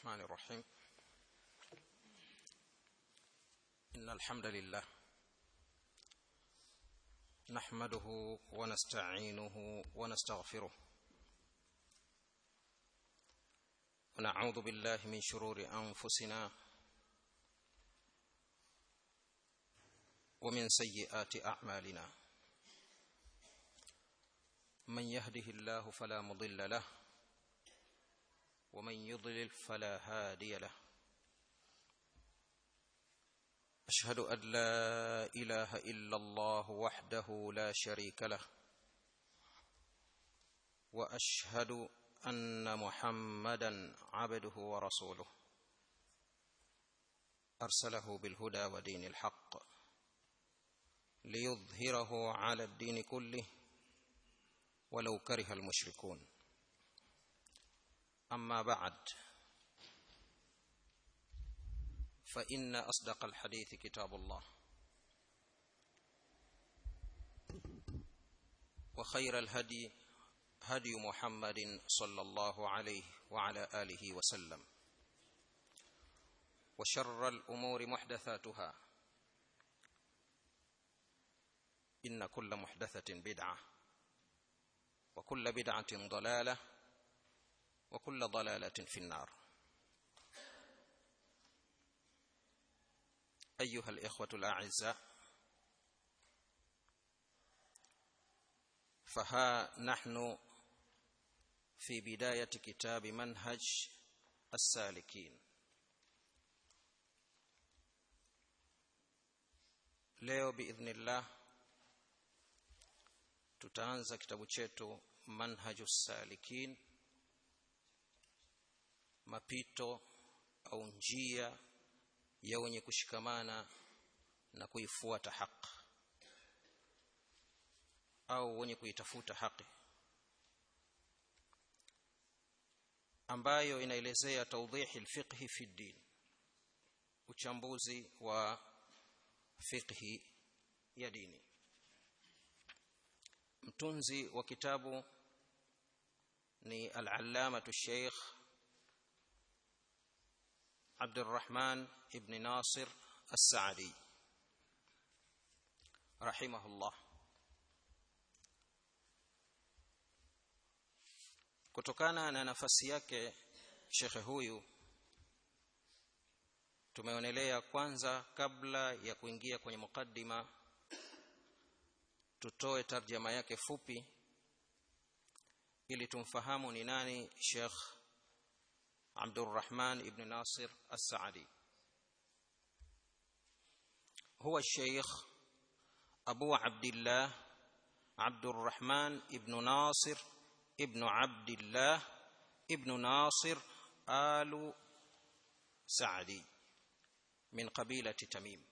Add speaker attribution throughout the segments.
Speaker 1: الرحمن الرحيم إن الحمد لله نحمده ونستعينه ونستغفره ونعوذ بالله من شرور أنفسنا ومن سيئات أعمالنا من يهده الله فلا مضل له ومن يضلل فلا هادي له اشهد ان لا اله الا الله وحده لا شريك له واشهد ان محمدا عبده ورسوله ارسله بالهدى ودين الحق ليظهره على الدين كله ولو كره المشركون اما بعد فان اصدق الحديث كتاب الله وخير الهدي هدي محمد صلى الله عليه وعلى اله وسلم وشر الامور محدثاتها ان كل محدثه بدعه وكل بدعه ضلاله وكل ضلاله في النار ايها الاخوه الاعزاء فها نحن في بدايه كتاب منهج السالكين leo biidhnillah tutaanza kitabu chetu manhaju salikin mapito au njia ya wenye kushikamana na kuifuata haki au wenye kuitafuta haki ambayo inaelezea tawdihi alfiqhi fi din uchambuzi wa fiqhi ya dini mtunzi wa kitabu ni al-allamatu sheikh عبد الرحمن ابن ناصر السعدي رحمه الله kutokana na nafasi yake shekhe huyu tumeonelea kwanza kabla ya kuingia kwenye mukaddima tutoe tarjama yake fupi ili tumfahamu ni nani Sheikh عبد الرحمن بن ناصر السعدي هو الشيخ أبو عبد الله عبد الرحمن بن ناصر ابن عبد الله ابن ناصر آل سعدي من قبيلة تميم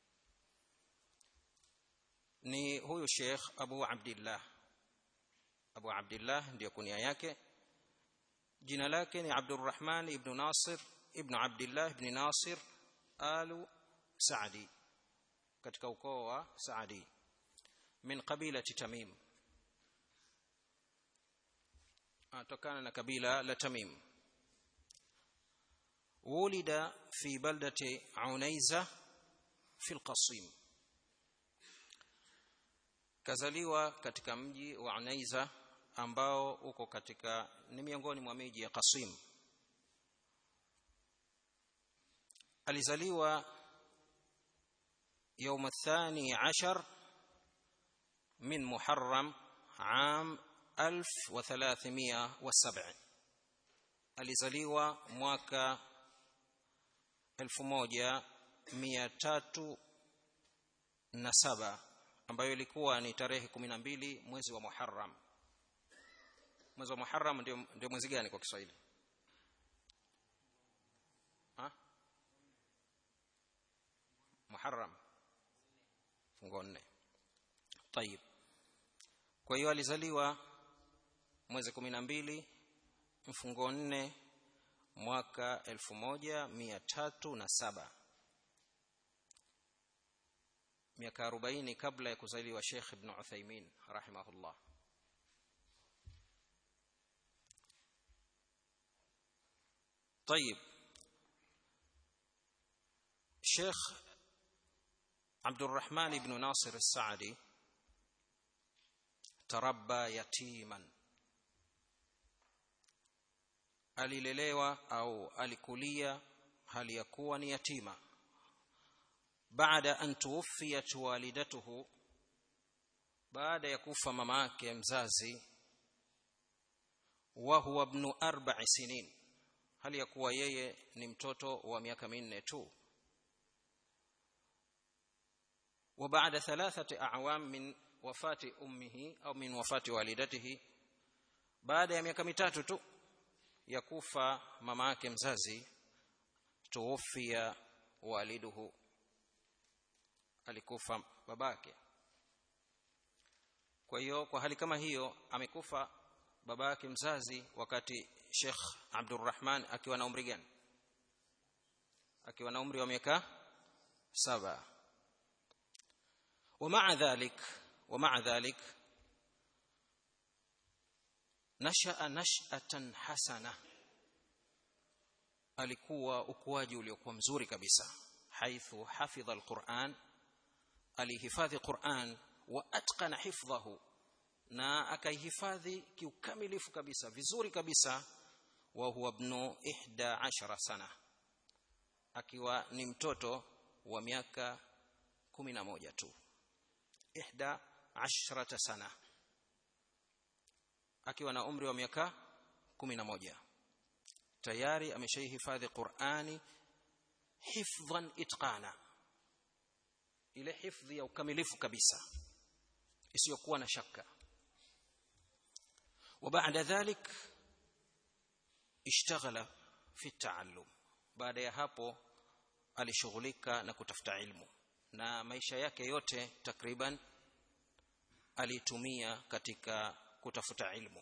Speaker 1: ni huyu Sheikh Abu Abdullah Abu Abdullah ndio kunia yake jina lake ni Abdurrahman ibn Nasir ibn Abdullah ibn Nasir alu Saadi katika ukoo wa Saadi min qabilati Tamim atokana na kabila la Tamim ولد في بلدة عنيزة في القصيم kazaliwa katika mji wa Unaiza ambao uko katika ni miongoni mwa miji ya Qasim alizaliwa يوم الثاني عشر من محرم عام 1307 alizaliwa mwaka 1307 ambayo ilikuwa ni tarehe 12 mwezi wa Muharram mwezi wa Muharram ndio ndio mwezi gani kwa Kiswahili ha Muharram fungo nne طيب kwa hiyo alizaliwa mwezi 12 mfungo nne mwaka 1307 miaka 40 kabla ya kuzaliwa Sheikh Ibn Uthaymeen rahimahullah طيب الشيخ عبد الرحمن بن ناصر السعدي تربى يتيما alilelewa au alikulia hali ya kuwa ni yatima baada an tuwfiyat walidatuhu baada ya kufa mama yake mzazi wa huwa ibn arba'i sinin hali ya kuwa yeye ni mtoto wa miaka minne tu وبعد ثلاثة أعوام من وفاة أمه أو من وفاة والدته بعد ya miaka mitatu tu ya kufa mama yake mzazi tuwafia waliduhu alikufa babake kwa hiyo kwa hali kama hiyo amekufa baba yake mzazi wakati Sheikh Abdurrahman akiwa na umri gani akiwa na umri wa miaka saba ومع ذلك ومع ذلك نشأ نشأة حسنة alikuwa ukuaji uliokuwa mzuri kabisa haithu hafidha alquran alihifadhi quran wa atqana hifdhahu na akaihifadhi kiukamilifu kabisa vizuri kabisa wa huwa ibnu ihda ashara sana akiwa ni mtoto wa miaka kumi na moja tu ihda ashrata sana akiwa na umri wa miaka kumi na moja tayari ameshaihifadhi qurani hifdhan itqana ile hifdhi ya ukamilifu kabisa isiyokuwa na shaka وبعد ذلك اشتغل في التعلم baada ya hapo alishughulika na kutafuta ilmu na maisha yake yote takriban alitumia katika kutafuta ilmu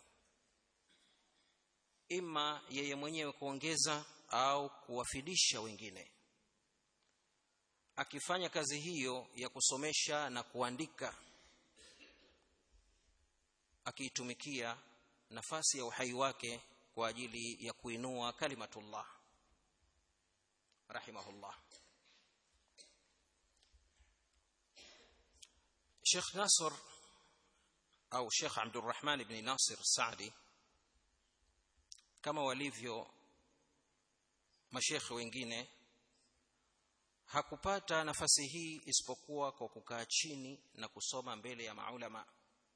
Speaker 1: ima yeye mwenyewe kuongeza au kuwafidisha wengine akifanya kazi hiyo ya kusomesha na kuandika akiitumikia nafasi ya uhai wake kwa ajili ya kuinua kalimatullah rahimahullah Sheikh Nasr au Sheikh Abdurrahman ibn Nasir Saadi kama walivyo mashekhe wengine hakupata nafasi hii isipokuwa kwa kukaa chini na kusoma mbele ya maulama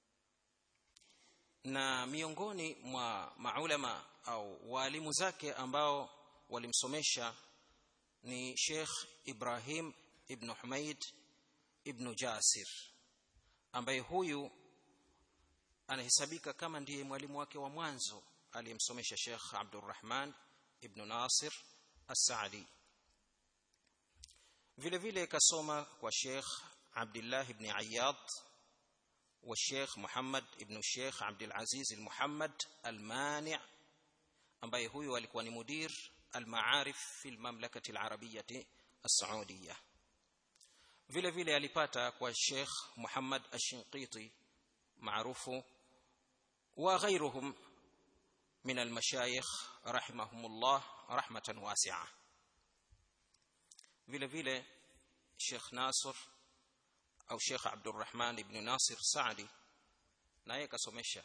Speaker 1: na miongoni mwa maulama au waalimu zake ambao walimsomesha ni Sheikh Ibrahim ibn Humaid ibn Jasir ambaye huyu anahesabika kama ndiye mwalimu wake wa mwanzo aliyemsomesha Sheikh Abdurrahman ibn Nasir As-Saadi vile vile kasoma kwa Sheikh Abdullah ibn Ayyad wa Sheikh Muhammad ibn Sheikh Abdul Aziz al-Muhammad al-Mani' ambaye huyu alikuwa ni mudir al-ma'arif fi al-mamlakati al-arabiyyah as-saudiyah vile vile alipata kwa Sheikh Muhammad Ash-Shinqiti maarufu wa ghairuhum min al-mashayikh rahimahumullah rahmatan wasi'a vile vile Sheikh Nasr au Sheikh Abdurrahman ibn Nasir Saadi naye kasomesha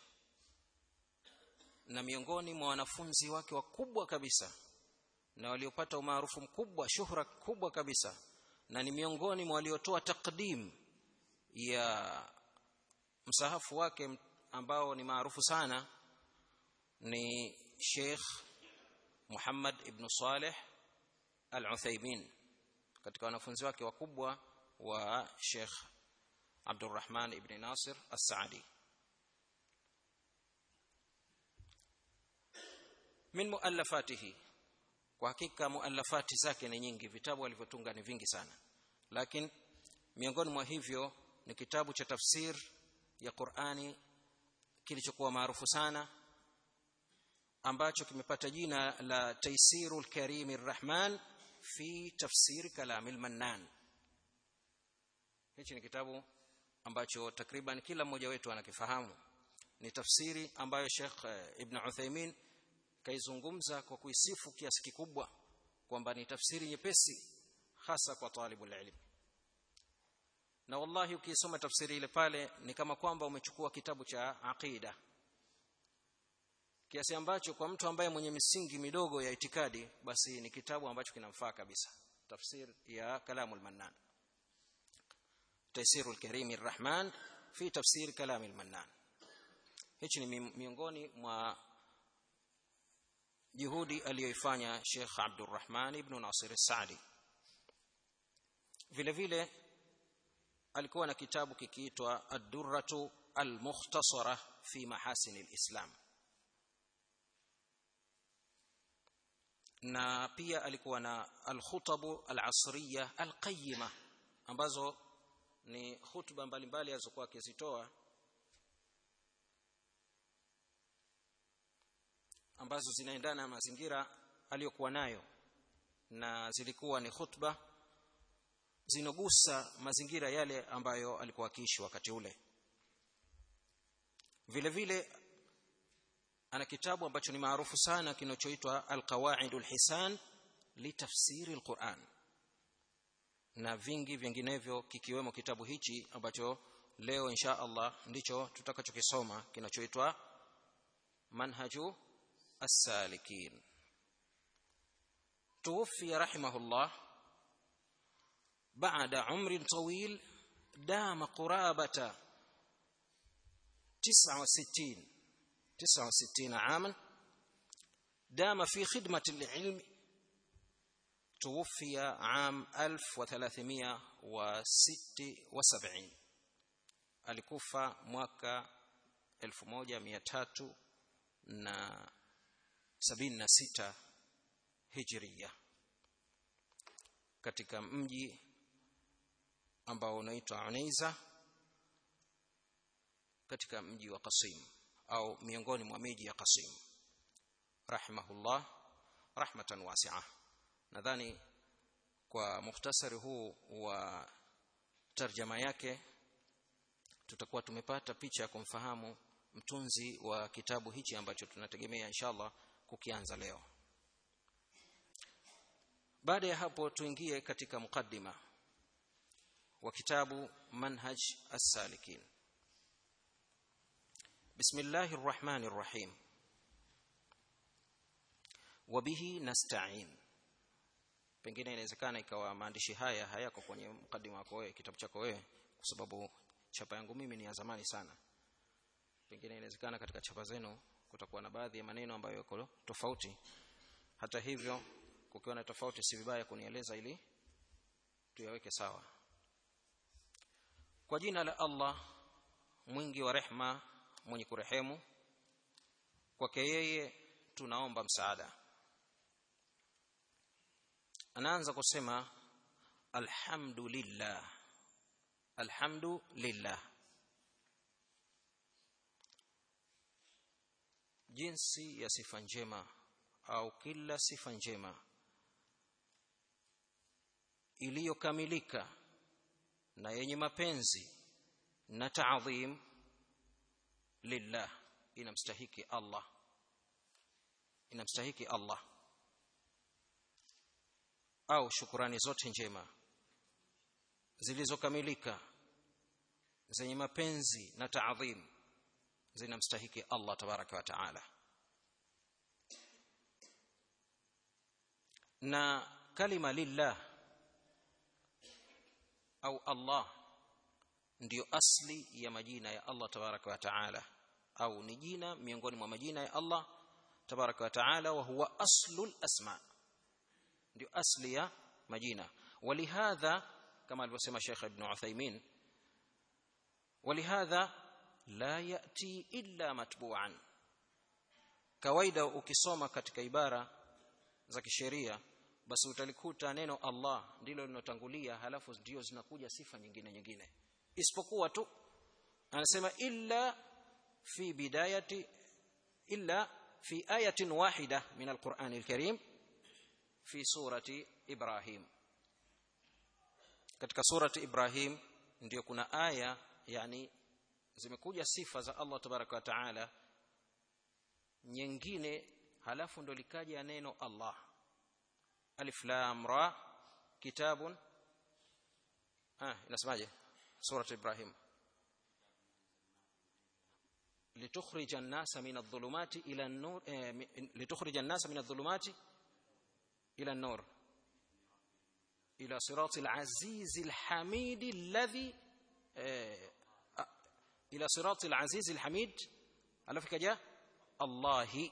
Speaker 1: na miongoni mwa wanafunzi wake wakubwa kabisa na waliopata umaarufu mkubwa shuhra kubwa kabisa na ni miongoni mwa waliotoa takdim ya msahafu wake ambao ni maarufu sana ni Sheikh Muhammad ibn Saleh Al-Uthaymeen katika wanafunzi wake wakubwa wa Sheikh Abdurrahman ibn Nasir As-Saadi min muallafatihi kwa hakika muallafati zake ni nyingi vitabu alivyotunga ni vingi sana lakini miongoni mwa hivyo ni kitabu cha tafsir ya Qur'ani kilichokuwa maarufu sana ambacho kimepata jina la Taysirul Karimir Rahman fi tafsir kalamil Mannan hichi ni kitabu ambacho takriban kila mmoja wetu anakifahamu ni tafsiri ambayo Sheikh Ibn Uthaymeen kaizungumza kwa kuisifu kiasi kikubwa kwamba ni tafsiri nyepesi hasa kwa talibul ilm na wallahi ukisoma tafsiri ile pale ni kama kwamba umechukua kitabu cha aqida kiasi ambacho kwa mtu ambaye mwenye misingi midogo ya itikadi basi ni kitabu ambacho kinamfaa kabisa tafsir ya kalamul mannan taysirul karim arrahman fi tafsir kalamil mannan hichi ni miongoni mwa juhudi aliyoifanya Sheikh Abdurrahman ibn Nasir Saadi vile vile alikuwa na kitabu kikiitwa Ad-Durratu Al-Mukhtasara fi Mahasin al-Islam na pia alikuwa na al-Khutabu al-Asriya al-Qayyima ambazo ni hutuba mbalimbali alizokuwa akizitoa ambazo zinaendana na mazingira aliyokuwa nayo na zilikuwa ni khutba zinogusa mazingira yale ambayo alikuwa akiishi wakati ule vile vile ana kitabu ambacho ni maarufu sana kinachoitwa alqawaidul hisan litafsiri alquran na vingi vinginevyo kikiwemo kitabu hichi ambacho leo insha Allah ndicho tutakachokisoma kinachoitwa manhaju as-salikin توفي رحمه الله بعد عمر طويل دام قرابة تسعة وستين تسعة وستين عاما دام في خدمة العلم توفي عام 1376 alikufa mwaka 1376 hijria katika mji ambao unaitwa Unaiza katika mji wa Qasim au miongoni mwa miji ya Qasim rahimahullah rahmatan wasi'a nadhani kwa mukhtasari huu wa tarjama yake tutakuwa tumepata picha ya kumfahamu mtunzi wa kitabu hichi ambacho tunategemea inshallah kukianza leo baada ya hapo tuingie katika mukaddima wa kitabu manhaj as-salikin bismillahir rahmanir rahim wabihi nasta'in pengine inawezekana ikawa maandishi haya hayako kwenye mkadima wako wewe kitabu chako wewe kwa sababu chapa yangu mimi ni ya zamani sana pengine inawezekana katika chapa zenu kutakuwa na baadhi ya maneno ambayo yako tofauti hata hivyo kukiwa na tofauti si vibaya kunieleza ili tuyaweke sawa kwa jina la Allah mwingi wa rehma mwenye kurehemu kwake yeye tunaomba msaada anaanza kusema alhamdulillah alhamdulillah jinsi ya sifa njema au kila sifa njema iliyokamilika na yenye mapenzi na taadhim lillah inamstahiki Allah inamstahiki Allah au shukurani zote njema zilizokamilika zenye mapenzi na taadhim zinamstahiki Allah tabaraka wa taala na kalima lillah au Allah ndiyo asli ya majina ya Allah tabaraka wa taala au ni jina miongoni mwa majina ya Allah tabaraka wa taala wa huwa aslul asma ndio asli ya majina walihadha kama alivyosema Sheikh Ibn Uthaymeen walihadha la yati illa matbu'an kawaida ukisoma katika ibara za kisheria basi utalikuta neno Allah ndilo linotangulia halafu ndio zinakuja sifa nyingine nyingine isipokuwa tu anasema illa fi bidayati illa fi ayatin wahida min alquran alkarim fi surati ibrahim katika surati ibrahim ndio kuna aya yani zimekuja sifa za Allah tabaraka wa taala nyingine halafu ndo likaja neno Allah alif lam ra kitabun ah inasemaje sura ibrahim لتخرج الناس من الظلمات الى النور لتخرج الناس من الظلمات الى النور الى صراط العزيز الحميد الذي الى صراط العزيز الحميد alafu kaja Allah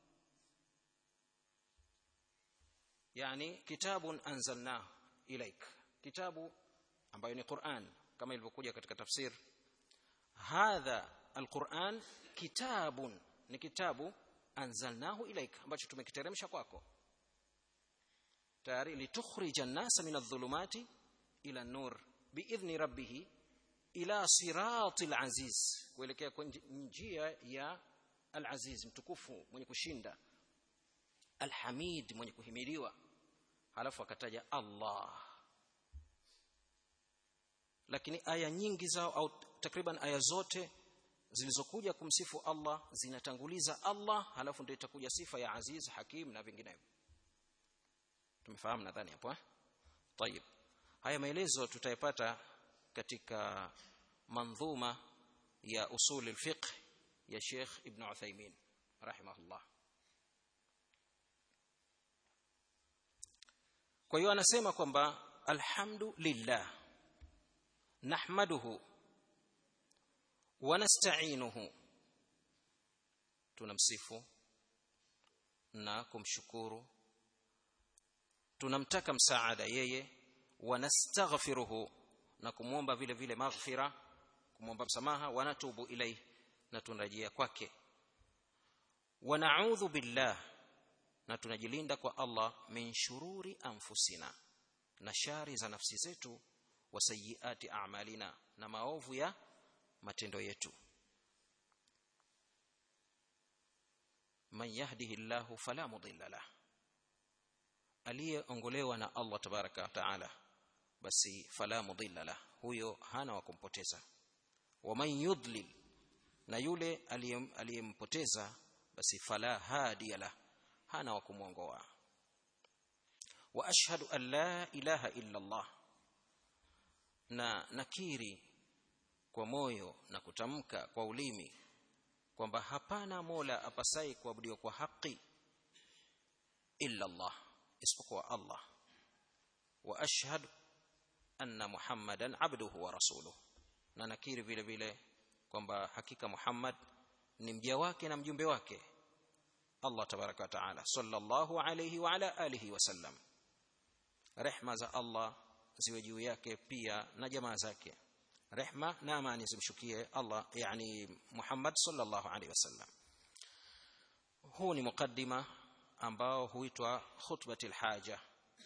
Speaker 1: yani kitabun anzalna ilaik kitabu ambayo ni Qur'an kama ilivyokuja katika tafsir hadha alquran kitabun ni kitabu anzalnahu ilaik ambacho tumekiteremsha kwako tayari litukhrija an-nasa min adh-dhulumati ila an-nur biidhni rabbih ila siratil aziz kuelekea njia ya al-aziz mtukufu mwenye kushinda al-hamid mwenye kuhimiliwa halafu akataja Allah lakini aya nyingi zao au takriban aya zote zilizokuja kumsifu Allah zinatanguliza Allah halafu ndio itakuja sifa ya aziz hakim na vinginevyo tumefahamu nadhani hapo eh طيب haya maelezo tutayapata katika manzuma ya usul al-fiqh ya Sheikh Ibn Uthaymeen rahimahullah kwa hiyo anasema kwamba alhamdulillah nahmaduhu wa nasta'inuhu tunamsifu na kumshukuru tunamtaka msaada yeye wa nastaghfiruhu na kumwomba vile vile maghfira kumwomba msamaha wa natubu ilayhi na tunarejea kwake wa na'udhu billah na tunajilinda kwa Allah min shururi anfusina na shari za nafsi zetu wa sayyiati a'malina na maovu ya matendo yetu man yahdihillahu fala mudilla lah aliyeongolewa na Allah tabaraka wa taala basi fala mudilla lah huyo hana wa kumpoteza wa man yudlil na yule aliyempoteza basi fala hadiya lah hana wa kumwongoa wa ashhadu an la ilaha illa Allah na nakiri kwa moyo na kutamka kwa ulimi kwamba hapana mola apasai kuabudiwa kwa haki illa Allah isipokuwa Allah wa ashhadu anna muhammadan abduhu wa rasuluhu na nakiri vile vile kwamba hakika Muhammad ni mja wake na mjumbe wake Allah tabaraka wa taala sallallahu alayhi wa ala alihi wasallam rehma za Allah ziwe juu yake pia na jamaa zake rehma na amani zimshukie Allah yani Muhammad sallallahu alayhi wasallam huu ni mukaddima ambao huitwa khutbatil haja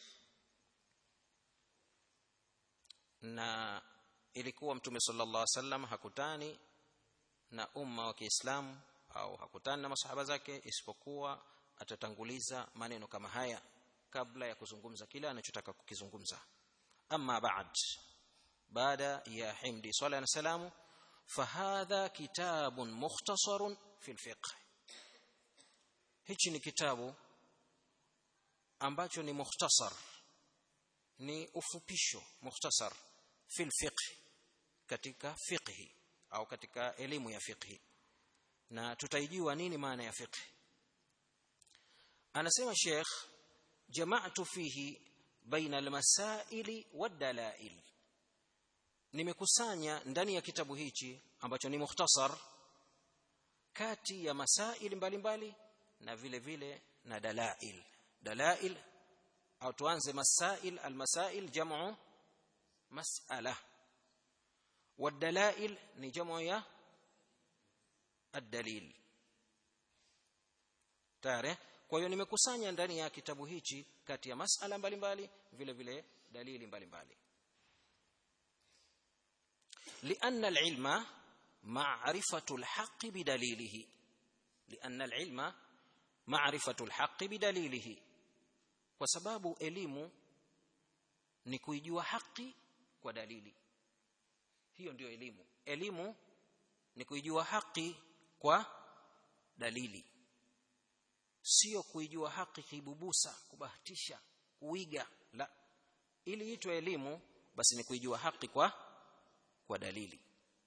Speaker 1: na ilikuwa mtume sallallahu alaihi wasallam hakutani na umma wa Kiislamu au hakutani na masahaba zake isipokuwa atatanguliza maneno kama haya kabla ya kuzungumza kile anachotaka kukizungumza amma ba'd baada ya himdi swalla na salamu fahadha kitabun mukhtasarun fil fiqh hichi ni kitabu ambacho ni mukhtasar ni ufupisho mukhtasar fil fiqh katika fiqhi au katika elimu ya fiqhi na tutaijua nini maana ya fiqh anasema Sheikh jama'tu fihi baina almasaili wadalail nimekusanya ndani ya kitabu hichi ambacho ni mukhtasar kati ya masaili mbalimbali na vile vile na dalail dalail au tuanze masail almasail jam'u mas'ala والدلائل ni jamu ya ad-dalil tare kwa hiyo nimekusanya ndani ya kitabu hichi kati ya masala mbalimbali vile vile dalili mbalimbali لأن العلم معرفة الحق بدليله لأن العلم معرفة الحق بدليله kwa sababu elimu ni kuijua haki kwa dalili hiyo ndiyo elimu elimu ni kuijua haki kwa dalili sio kuijua haki kibubusa kubahatisha kuiga la ili itwe elimu basi ni kuijua haki kwa kwa dalili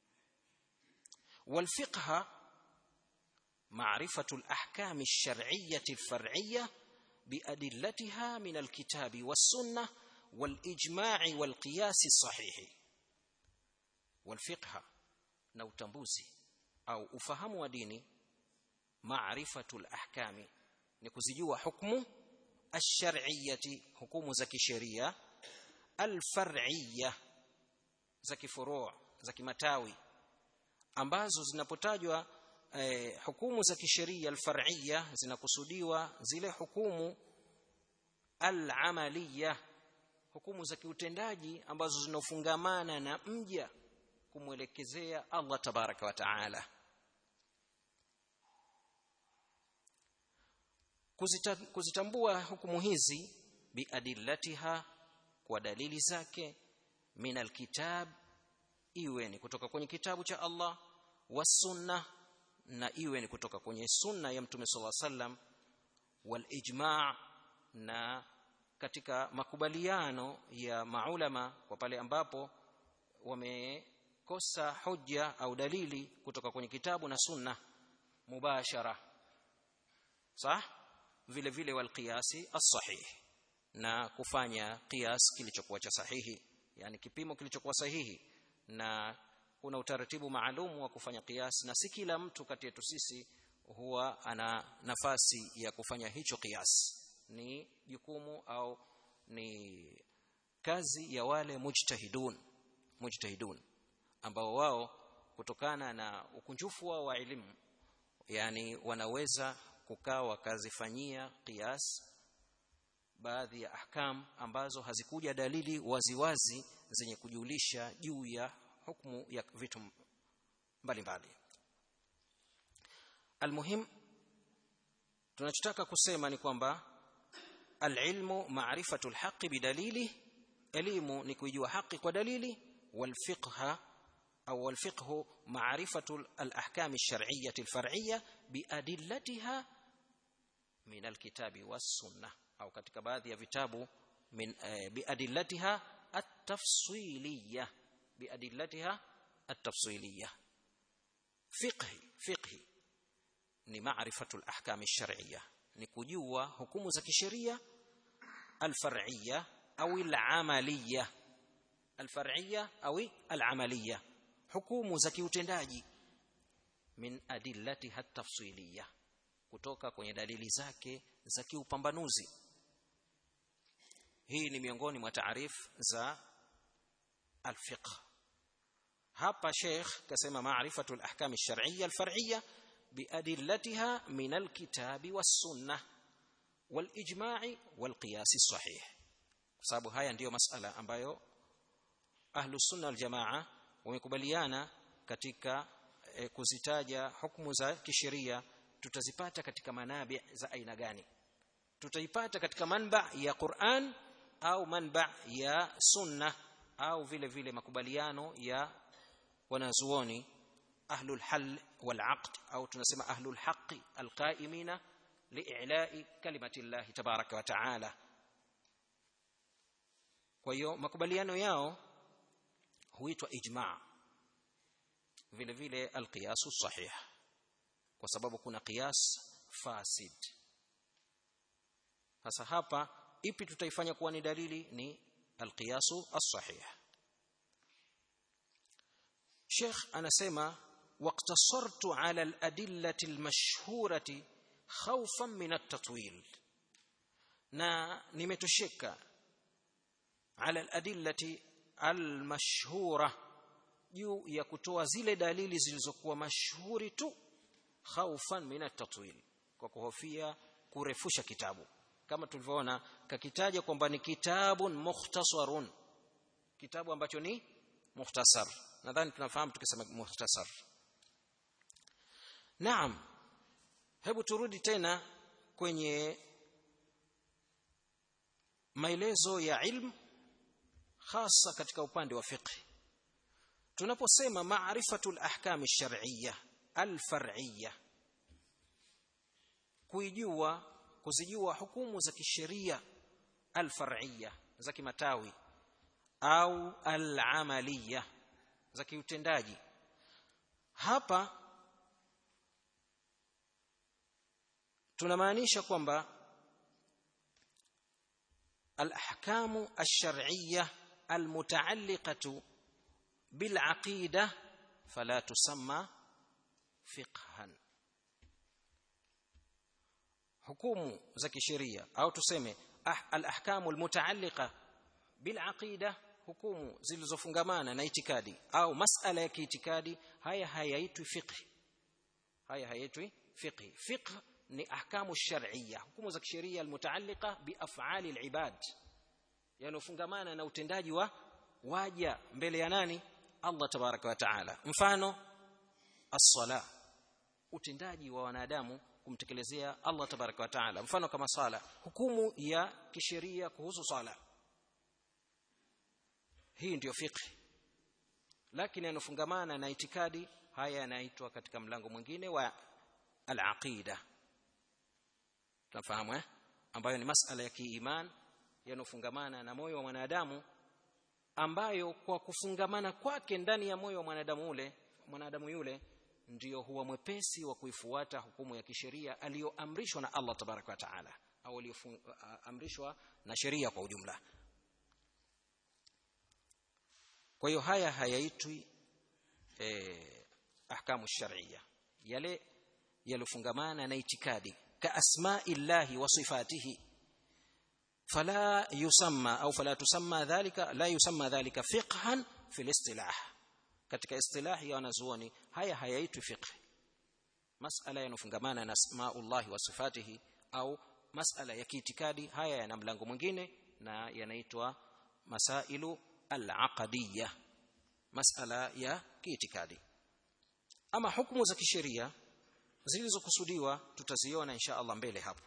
Speaker 1: والفقه معرفة الأحكام الشرعية الفرعية بأدلتها من الكتاب والسنة والإجماع والقياس الصحيح والفقه na utambuzi au ufahamu wa dini maarifatul ahkami ni kuzijua hukumu ash-shar'iyyati hukumu za kisheria al-far'iyya za kifuru' za kimatawi ambazo zinapotajwa eh, hukumu za kisheria al-far'iyya zinakusudiwa zile hukumu al-amaliyya hukumu za kiutendaji ambazo zinofungamana na mja kumwelekezea Allah tabaraka wa taala Kuzita, kuzitambua hukumu hizi biadillatiha kwa dalili zake min alkitab iwe ni kutoka kwenye kitabu cha Allah wasunna na iwe ni kutoka kwenye sunna ya mtume sallallahu alaihi wasallam wal ijma' na katika makubaliano ya maulama kwa pale ambapo wamekosa hoja au dalili kutoka kwenye kitabu na sunna mubashara sah vile vile wal qiyasi as-sahih na kufanya qiyas kilichokuwa cha sahihi yani kipimo kilichokuwa sahihi na kuna utaratibu maalum wa kufanya qiyas na si kila mtu kati yetu sisi huwa ana nafasi ya kufanya hicho qiyas ni jukumu au ni kazi ya wale mujtahidun mujtahidun ambao wao kutokana na ukunjufu wao wa elimu yani wanaweza kukaa wakazifanyia qiyas baadhi ya ahkam ambazo hazikuja dalili waziwazi wazi zenye kujulisha juu ya hukumu ya vitu mbalimbali almuhim tunachotaka kusema ni kwamba alilmu ma'rifatu alhaqi bidalili elimu ni kuijua haki kwa dalili walfiqha au walfiqhu ma'rifatu alahkam alshar'iyyah alfar'iyyah biadillatiha min alkitabi was-sunnah au katika baadhi ya vitabu min eh, biadillatiha at-tafsiliyah biadillatiha at-tafsiliyah fiqhi fiqhi ni ma'rifatu al-ahkam ash-shar'iyyah ni kujua hukumu za kisheria al-far'iyya au al-amaliyya al-far'iyya au al-amaliyya hukumu za kiutendaji min adillatiha at-tafsiliyah kutoka kwenye dalili zake za kiupambanuzi hii ni miongoni mwa taarif za al-fiqh hapa sheikh kasema maarifatu al-ahkam ash-shar'iyya al-far'iyya biadillatiha min al-kitabi was-sunnah wal-ijma'i wal-qiyas as-sahih kwa sababu haya ndiyo masala ambayo ahlu sunna wal-jamaa wamekubaliana katika e, kuzitaja hukumu za kisheria tutazipata katika manabi za aina gani tutaipata katika manba ya Qur'an au manba ya sunna au vile vile makubaliano ya wanazuoni ahlul hal wal aqd au tunasema ahlul haqqi alqaimina li'ila'i kalimati Allah tabaraka wa ta'ala kwa hiyo makubaliano yao huitwa ijma' vile vile alqiyasu sahih kwa sababu kuna qiyas fasid sasa hapa ipi tutaifanya kuwa ni dalili ni alqiyasu as-sahih Sheikh anasema waqtasartu ala al-adillati al-mashhurati khawfan min at-tatwil na nimetosheka ala al-adillati al-mashhura juu ya kutoa zile dalili zilizokuwa mashuhuri tu khaufan min at-tatwil kwa kuhofia kurefusha kitabu kama tulivyoona kakitaja kwamba ni kitabun mukhtasarun kitabu ambacho ni mukhtasar nadhani tunafahamu tukisema mukhtasar naam hebu turudi tena kwenye maelezo ya ilmu hasa katika upande wa fiqh tunaposema maarifatul ahkam ash-shar'iyyah al-far'iyyah kuijua kuzijua hukumu za kisheria al-far'iyya za kimatawi au al-amaliya za kiutendaji hapa tunamaanisha kwamba al-ahkamu ash-shar'iyyah al-muta'alliqatu bil-aqidah fala tusamma fiqhan hukumu za kisheria au tuseme ah, al-ahkamu al-muta'alliqa bil-aqidah hukumu zilizofungamana na itikadi au masala ya kiitikadi haya hayaitwi fiqh haya hayaitwi fiqh fiqh ni ahkamu shar'iyya hukumu za kisheria almutaalliqa bi af'ali alibad yanofungamana na utendaji wa waja mbele ya nani Allah tabaraka wa taala mfano as-sala utendaji wa wanadamu kumtekelezea Allah tabaraka wa taala mfano kama sala hukumu ya kisheria kuhusu sala hii ndiyo fiqh lakini yanofungamana na itikadi haya yanaitwa katika mlango mwingine wa al-aqida tunafahamu eh ambayo ni masala ya kiiman yanofungamana na moyo wa mwanadamu ambayo kwa kufungamana kwake ndani ya moyo wa mwanadamu ule mwanadamu yule ndiyo huwa mwepesi wa kuifuata hukumu ya kisheria aliyoamrishwa na Allah tabaraka wa taala au aliyoamrishwa na sheria kwa ujumla kwa hiyo haya hayaitwi eh, ahkamu shar'iyya yale yalofungamana na itikadi كأسماء الله وصفاته فلا يسمى أو فلا تسمى ذلك لا يسمى ذلك فقها في الاصطلاح katika istilahi ya wanazuoni haya hayaitwi fiqh masala yanofungamana na asmaullah wa sifatihi au masala ya kiitikadi haya yana mlango mwingine na yanaitwa masailu al-aqadiyya masala ya kiitikadi ama hukumu za kisheria zilizokusudiwa tutaziona insha Allah mbele hapo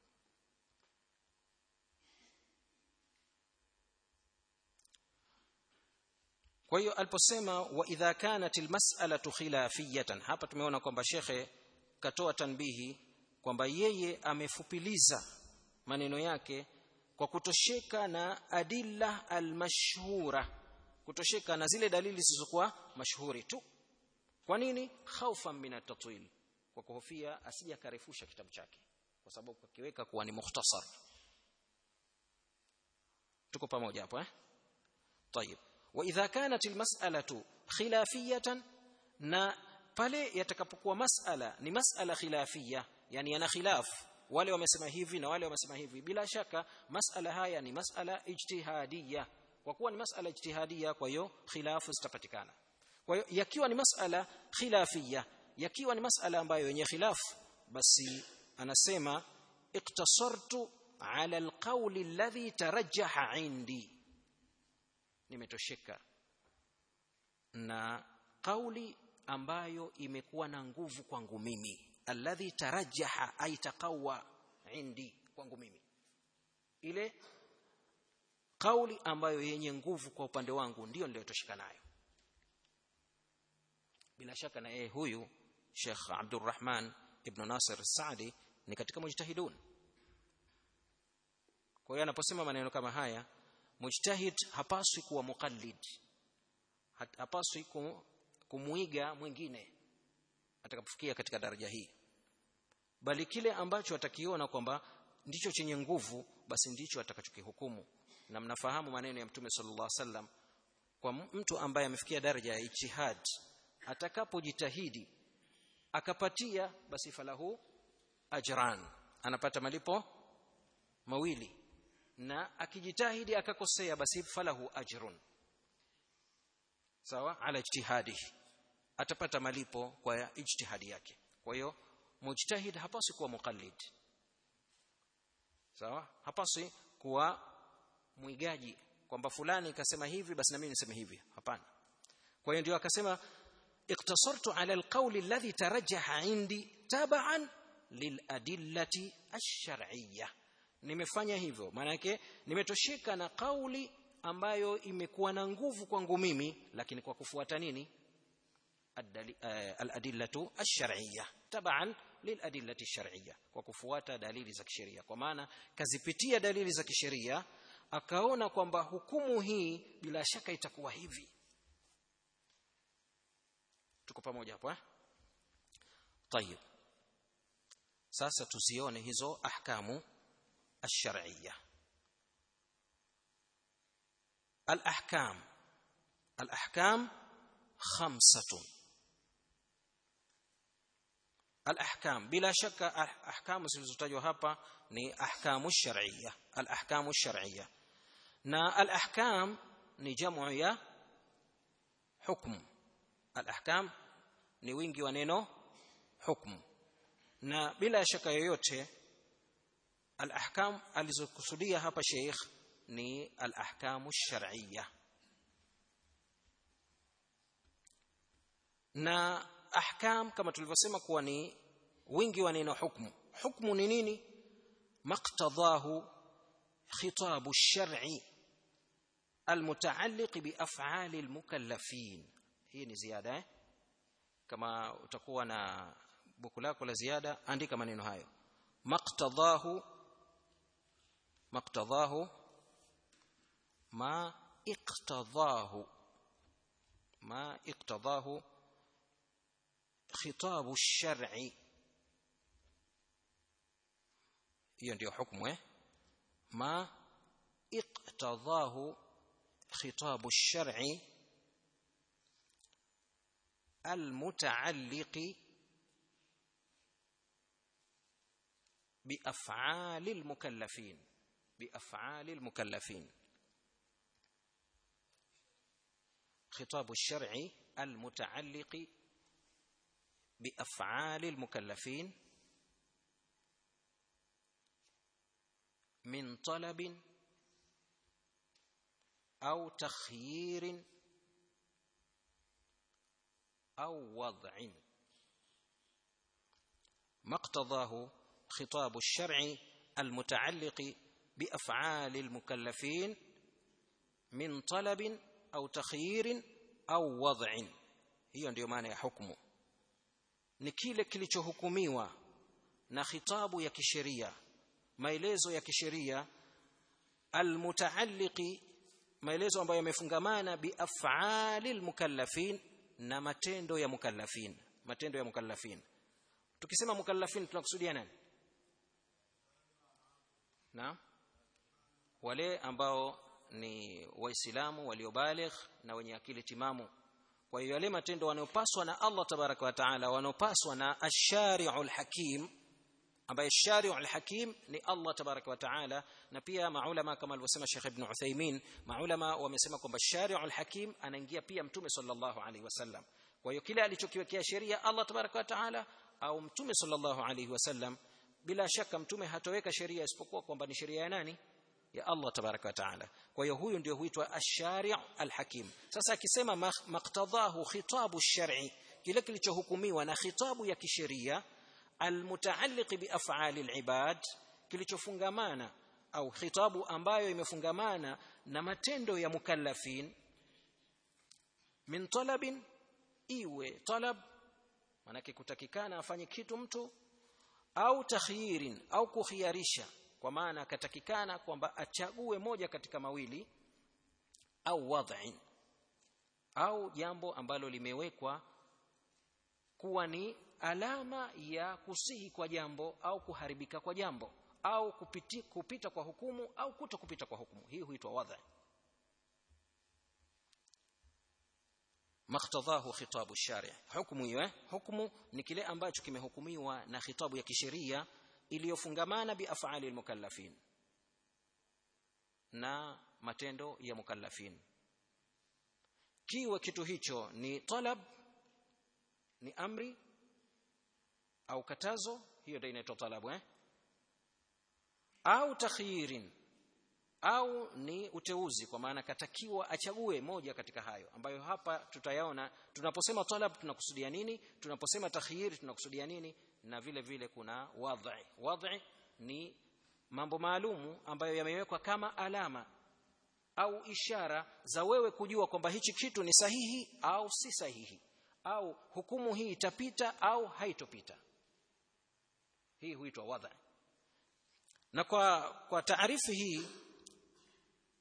Speaker 1: kwa hiyo aliposema wa idha kanat almas'alatu khilafiyatan hapa tumeona kwamba shekhe katoa tanbihi kwamba yeye amefupiliza maneno yake kwa kutosheka na adilla almashhura kutosheka na zile dalili zilizokuwa mashuhuri tu kwa nini khaufan min at-tatwil kwa kuhofia asije akarefusha kitabu chake kwa sababu kakiweka kuwa ni mukhtasar tuko pamoja hapo eh طيب واذا كانت المساله خلافيه na pale yatakapokuwa masala ni masala khilafia yani yana khilaf wale wamesema hivi na wale wamesema hivi bila shaka masala haya ni masala ijtihadia kwa kuwa ni masala ijtihadia kwa hiyo khilafu zitapatikana kwa hiyo yakiwa ni masala khilafia yakiwa ni masala ambayo yenye khilaf basi anasema iktasartu ala alqawli alladhi tarajjaha indi nimetosheka na kauli ambayo imekuwa na nguvu kwangu mimi alladhi tarajjaha ay taqawwa indi kwangu mimi ile kauli ambayo yenye nguvu kwa upande wangu ndiyo niliyotosheka nayo bila shaka na yeye huyu Sheikh Abdurrahman ibn Nasir Saadi ni katika mujtahidun kwa hiyo anaposema maneno kama haya mujtahid hapaswi kuwa muqallid hapaswi kumuiga mwingine atakapofikia katika daraja hii bali kile ambacho atakiona kwamba ndicho chenye nguvu basi ndicho atakachokihukumu na mnafahamu maneno ya mtume sallallahu alaihi wasallam kwa mtu ambaye amefikia daraja ya ijtihad atakapojitahidi akapatia basi falahu ajran anapata malipo mawili na akijitahidi akakosea basi falahu ajrun sawa ala ijtihadihi atapata malipo kwa ijtihadi yake kwa hiyo mujtahid hapaswi kuwa muqallid sawa hapaswi kuwa mwigaji kwamba fulani kasema hivi basi na mimi niseme hivi hapana kwa hiyo ndio akasema اقتصرت على القول الذي ترجح عندي تبعا للأدلة الشرعية nimefanya hivyo maana yake nimetosheka na kauli ambayo imekuwa na nguvu kwangu mimi lakini kwa kufuata nini al-adillatu ash-shar'iyya taban liladillati ash-shar'iyya kwa kufuata dalili za kisheria kwa maana kazipitia dalili za kisheria akaona kwamba hukumu hii bila shaka itakuwa hivi tuko pamoja hapo eh طيب sasa tuzione hizo ahkamu ash-shar'iyya al-ahkam al-ahkam khamsatun al-ahkam bila shaka ahkamu zilizotajwa hapa ni ahkamu ash-shar'iyya al-ahkamu ash-shar'iyya na al-ahkam ni jamu ya hukm al-ahkam ni wingi wa neno hukmu na bila shaka yoyote al-ahkam alizokusudia hapa sheikh ni al-ahkamu shar'iyya na ahkam kama tulivyosema kuwa ni wingi wa neno hukmu hukmu ni nini maqtadahu khitabu ash-shar'i المتعلق بافعال المكلفين hii ni ziada eh? kama utakuwa na buku lako la ziada andika maneno hayo maqtadahu maqtadahu ma iqtadahu ma iqtadahu khitabu ash-shar'i hiyo ndio hukumu eh ma iqtadahu khitabu ash-shar'i المتعلق بافعال المكلفين بافعال المكلفين خطاب الشرع المتعلق بافعال المكلفين من طلب او تخيير أو وضع ما اقتضاه خطاب الشرع المتعلق بأفعال المكلفين من طلب أو تخيير أو وضع hiyo ndiyo maana ya hukumu ni kile kilichohukumiwa na khitabu ya kisheria maelezo ya kisheria almutaalliqi maelezo ambayo yamefungamana biaf'ali almukallafin na matendo ya mukallafin matendo ya mukallafin tukisema mukallafin tunakusudia nani na wale ambao ni waislamu waliobaligh na wenye akili timamu kwa hiyo yale matendo wanayopaswa na Allah tabaraka wa taala wanayopaswa na ash-shari'ul hakim ambaye ash-shari'ul hakim ni Allah tabaraka wa taala na pia maulama kama alivyosema Sheikh Ibn Uthaymeen maulama wamesema kwamba ash-shari'ul hakim anaingia pia mtume sallallahu alaihi wasallam kwa hiyo kile alichokiwekea sheria Allah tabaraka wa taala au mtume sallallahu alaihi wasallam bila shaka mtume hatoweka sheria isipokuwa kwamba ni sheria ya nani ya Allah tabaraka wa taala kwa hiyo huyu ndio huitwa ash-shari' al-hakim sasa akisema maqtadahu khitabu ash-shar'i kile kilichohukumiwa na khitabu ya kisheria almutaalliq bi af'ali al-ibad kilichofungamana au khitabu ambayo imefungamana na matendo ya mukallafin min talabin iwe talab manake kutakikana afanye kitu mtu au takhyirin au kukhiyarisha kwa maana akatakikana kwamba achague moja katika mawili au wad'in au jambo ambalo limewekwa kuwa ni alama ya kusihi kwa jambo au kuharibika kwa jambo au kupiti, kupita kwa hukumu au kuto kupita kwa hukumu hii huitwa wadha maktadhahu khitabu shari hukumu hiyo hukumu ni kile ambacho kimehukumiwa na khitabu ya kisheria iliyofungamana bi af'ali almukallafin na matendo ya mukallafin kiwa kitu hicho ni talab ni amri au katazo hiyo ndio inaitwa talabu eh au takhyirin au ni uteuzi kwa maana katakiwa achague moja katika hayo ambayo hapa tutayaona tunaposema talab tunakusudia nini tunaposema takhyir tunakusudia nini na vile vile kuna wadhi wadhi ni mambo maalumu ambayo yamewekwa kama alama au ishara za wewe kujua kwamba hichi kitu ni sahihi au si sahihi au hukumu hii itapita au haitopita hii huitwa wadha na kwa kwa taarifu hii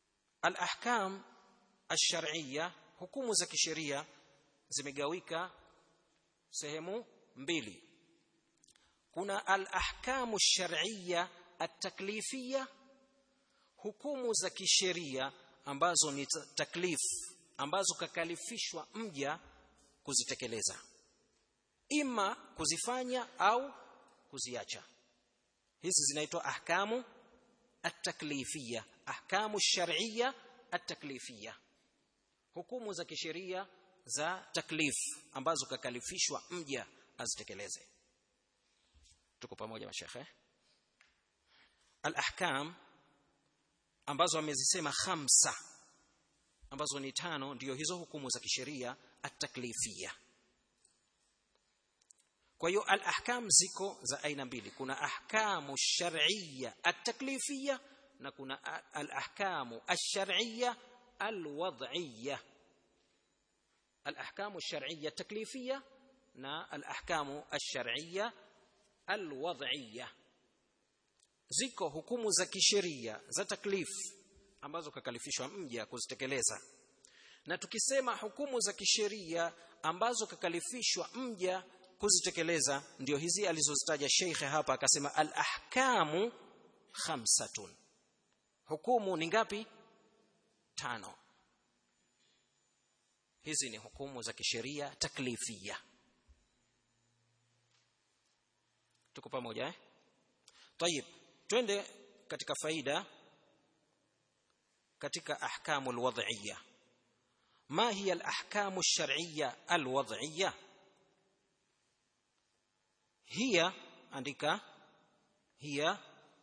Speaker 1: al-ahkam ash-shar'iyya hukumu za kisheria zimegawika sehemu mbili kuna al-ahkamu ash-shar'iyya at-taklifiyya hukumu za kisheria ambazo ni taklif ambazo kakalifishwa mja kuzitekeleza ima kuzifanya au kuziacha hizi zinaitwa ahkamu at-taklifiyya ahkamu ash-shar'iyya at-taklifiyya hukumu za kisheria za taklif ambazo kakalifishwa mja azitekeleze tuko pamoja mashekhe al-ahkam ambazo amezisema khamsa ambazo ni tano ndiyo hizo hukumu za kisheria at-taklifiyya kwa hiyo al-ahkam ziko za aina mbili kuna ahkamu shar'iyya at-taklifiyya na kuna al-ahkamu ash-shar'iyya al-wad'iyya al-ahkamu ash-shar'iyya at-taklifiyya na al-ahkamu ash-shar'iyya al-wad'iyya ziko hukumu za kisheria za taklif ambazo kakalifishwa mja kuzitekeleza na tukisema hukumu za kisheria ambazo kakalifishwa mja kuzitekeleza ndio hizi alizozitaja sheikhe hapa akasema al-ahkamu khamsatun hukumu ni ngapi tano hizi ni hukumu za kisheria taklifia tuko pamoja eh طيب twende katika faida katika ahkamu alwad'iyya ma hiya alahkamu alshar'iyya alwad'iyya hiya andika hiya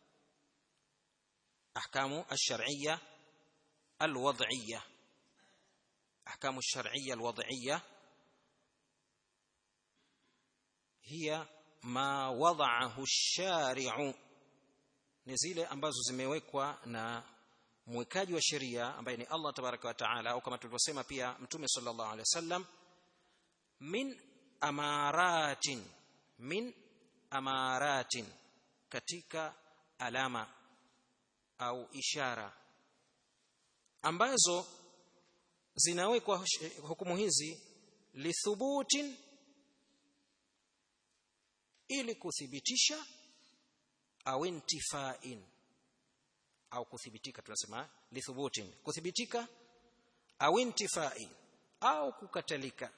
Speaker 1: ahkamu alshar'iyya alwad'iyya ahkamu alshar'iyya alwad'iyya hiya ma wada'ahu ash-shari'u ni zile ambazo zimewekwa na mwekaji wa sheria ambaye ni Allah tabaraka wa taala au kama tulivyosema pia mtume sallallahu alaihi wasallam min amaratin min amaratin katika alama au ishara ambazo zinawekwa hukumu hizi lithubutin ili kuthibitisha au intifain au kuthibitika tunasema lithubutin kuthibitika au intifain au kukatalika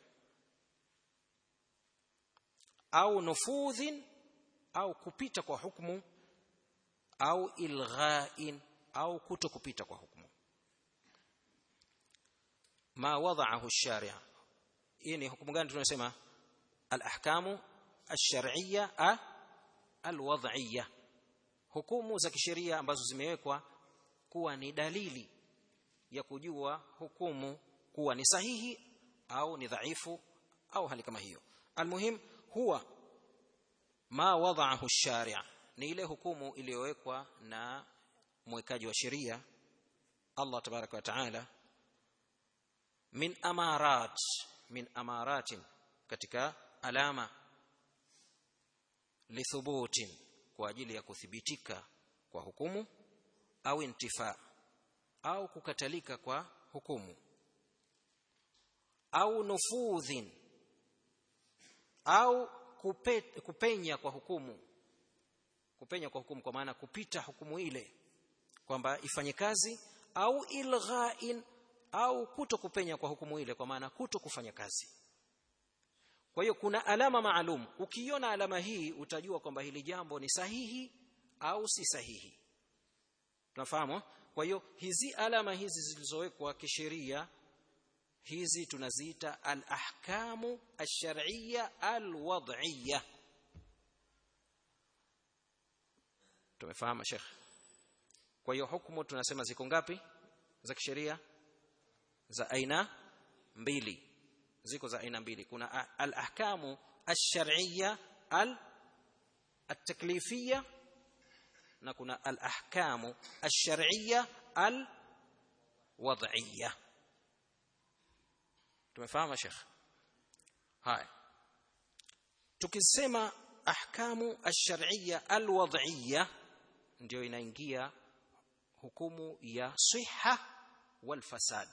Speaker 1: au nufudhin au kupita kwa hukumu au ilghain au kuto kupita kwa hukumu ma wada'ahu ash-shari' hii ni hukumu gani tunasema al-ahkamu ash-shar'iyya al-wad'iyya hukumu za kisheria ambazo zimewekwa kuwa ni dalili ya kujua hukumu kuwa ni sahihi au ni dhaifu au hali kama hiyo almuhim huwa ma wada'ahu ash-shari' ni ile hukumu iliyowekwa na mwekaji wa sheria Allah tabaraka wa taala min amarat min amaratin katika alama lithubutin kwa ajili ya kuthibitika kwa hukumu au intifa au kukatalika kwa hukumu au nufudhin au kupe, kupenya kwa hukumu kupenya kwa hukumu kwa maana kupita hukumu ile kwamba ifanye kazi au ilghain au kuto kupenya kwa hukumu ile kwa maana kuto kufanya kazi kwa hiyo kuna alama maalum ukiona alama hii utajua kwamba hili jambo ni sahihi au si sahihi tunafahamu kwa hiyo hizi alama hizi zilizowekwa kisheria hizi tunaziita al-ahkamu ash-shar'iyya al-wad'iyya tumefahamu Sheikh kwa hiyo hukumu tunasema ziko ngapi za kisheria za aina mbili ziko za aina mbili kuna al-ahkamu ash-shar'iyya al-taklifiyya na kuna al-ahkamu ash-shar'iyya al-wad'iyya tumefahamu Sheikh haya tukisema ahkamu ash-shar'iyya al-wad'iyya ndio inaingia hukumu ya siha walfasad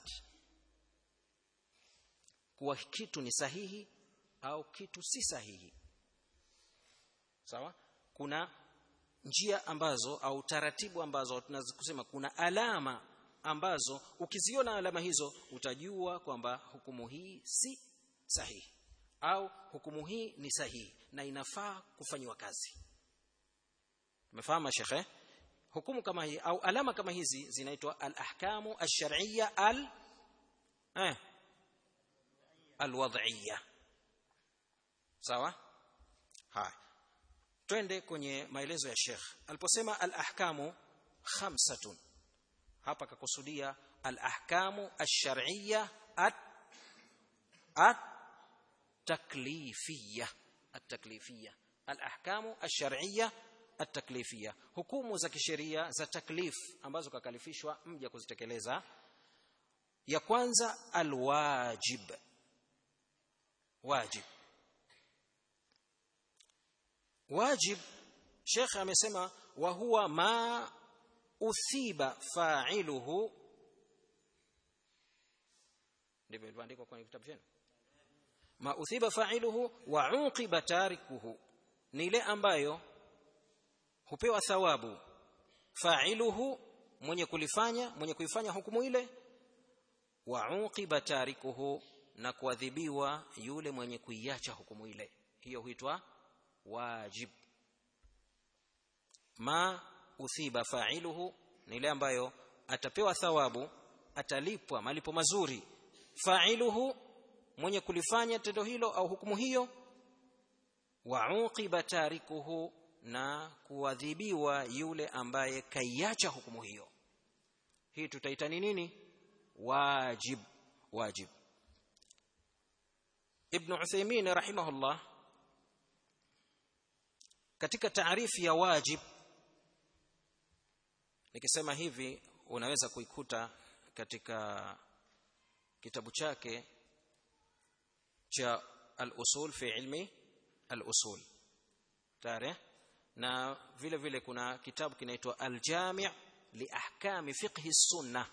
Speaker 1: kuwa kitu ni sahihi au kitu si sahihi sawa kuna njia ambazo au taratibu ambazo tunaweza kusema kuna alama ambazo ukiziona alama hizo utajua kwamba hukumu hii si sahihi au hukumu hii ni sahihi na inafaa kufanywa kazi umefahamu shekhe hukumu kama hii au alama kama hizi zinaitwa al-ahkamu ash-shar'iyya al eh al-wad'iyya sawa haya twende kwenye maelezo ya Sheikh aliposema al-ahkamu khamsatun hapa kakusudia al-ahkamu ash-shar'iyya at at taklifiyya at-taklifiyya al-ahkamu ash-shar'iyya at-taklifiyya hukumu za kisheria za taklif ambazo kakalifishwa mja kuzitekeleza ya kwanza al-wajib wajib wajib Sheikh amesema wa huwa ma uthiba fa'iluhu ndivyo ilivyoandikwa kwenye kitabu chenu ma uthiba fa'iluhu wa uqiba tarikuhu ni ile ambayo hupewa thawabu fa'iluhu mwenye kulifanya mwenye kuifanya hukumu ile wa uqiba tarikuhu na kuadhibiwa yule mwenye kuiacha hukumu ile hiyo huitwa wajib ma uthiba fa'iluhu ni ile ambayo atapewa thawabu atalipwa malipo mazuri fa'iluhu mwenye kulifanya tendo hilo au hukumu hiyo wa uqiba tarikuhu na kuadhibiwa yule ambaye kaiacha hukumu hiyo hii tutaita ni nini wajib wajib ibn Uthaymeen rahimahullah katika taarifu ya wajib nikisema hivi unaweza kuikuta katika kitabu chake cha al-usul fi ilmi al-usul tare na vile vile kuna kitabu kinaitwa al-jami' li ahkami fiqh sunnah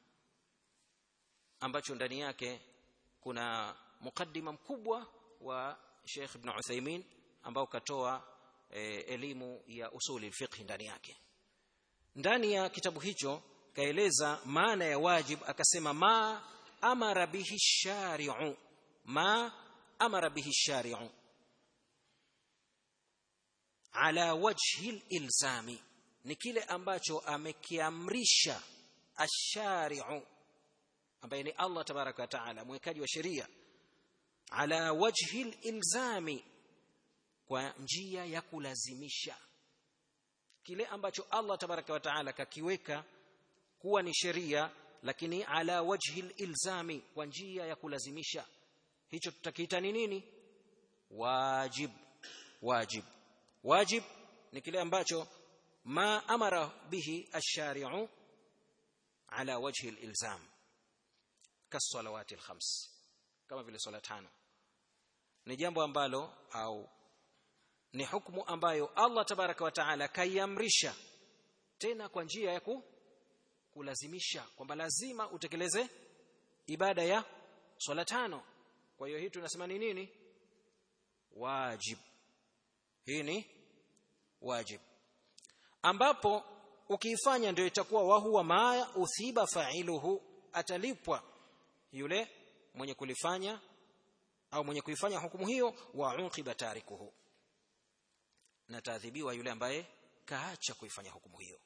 Speaker 1: ambacho ndani yake kuna mukaddima mkubwa wa Sheikh Ibn Uthaymeen ambao katoa e, elimu ya usuli fiqh ndani yake ndani ya kitabu hicho kaeleza maana ya wajib akasema ma amara bihi shari'u ma amara bihi shari'u ala wajhi ilzami ni kile ambacho amekiamrisha ashari'u ambaye ni Allah tabaraka wa taala mwekaji wa sheria ala wajhi ilzami kwa njia ya kulazimisha kile ambacho Allah tabaraka wa taala kakiweka kuwa ni sheria lakini ala wajhi ilzami kwa njia ya kulazimisha hicho tutakiita ni nini wajib wajib wajib ni kile ambacho ma amara bihi ash-shari'u ala wajhi al-ilzam kasalawati al-khams kama vile swala tano ni jambo ambalo au ni hukumu ambayo Allah tabaraka wa taala kaiamrisha tena kwa njia ya ku, kulazimisha kwamba lazima utekeleze ibada ya swala tano kwa hiyo hii tunasema ni nini wajib hii ni wajib ambapo ukiifanya ndio itakuwa wahuwa ma uthiba fa'iluhu atalipwa yule mwenye kulifanya au mwenye kuifanya hukumu hiyo wa uqiba tarikuhu na taadhibiwa yule ambaye kaacha kuifanya hukumu hiyo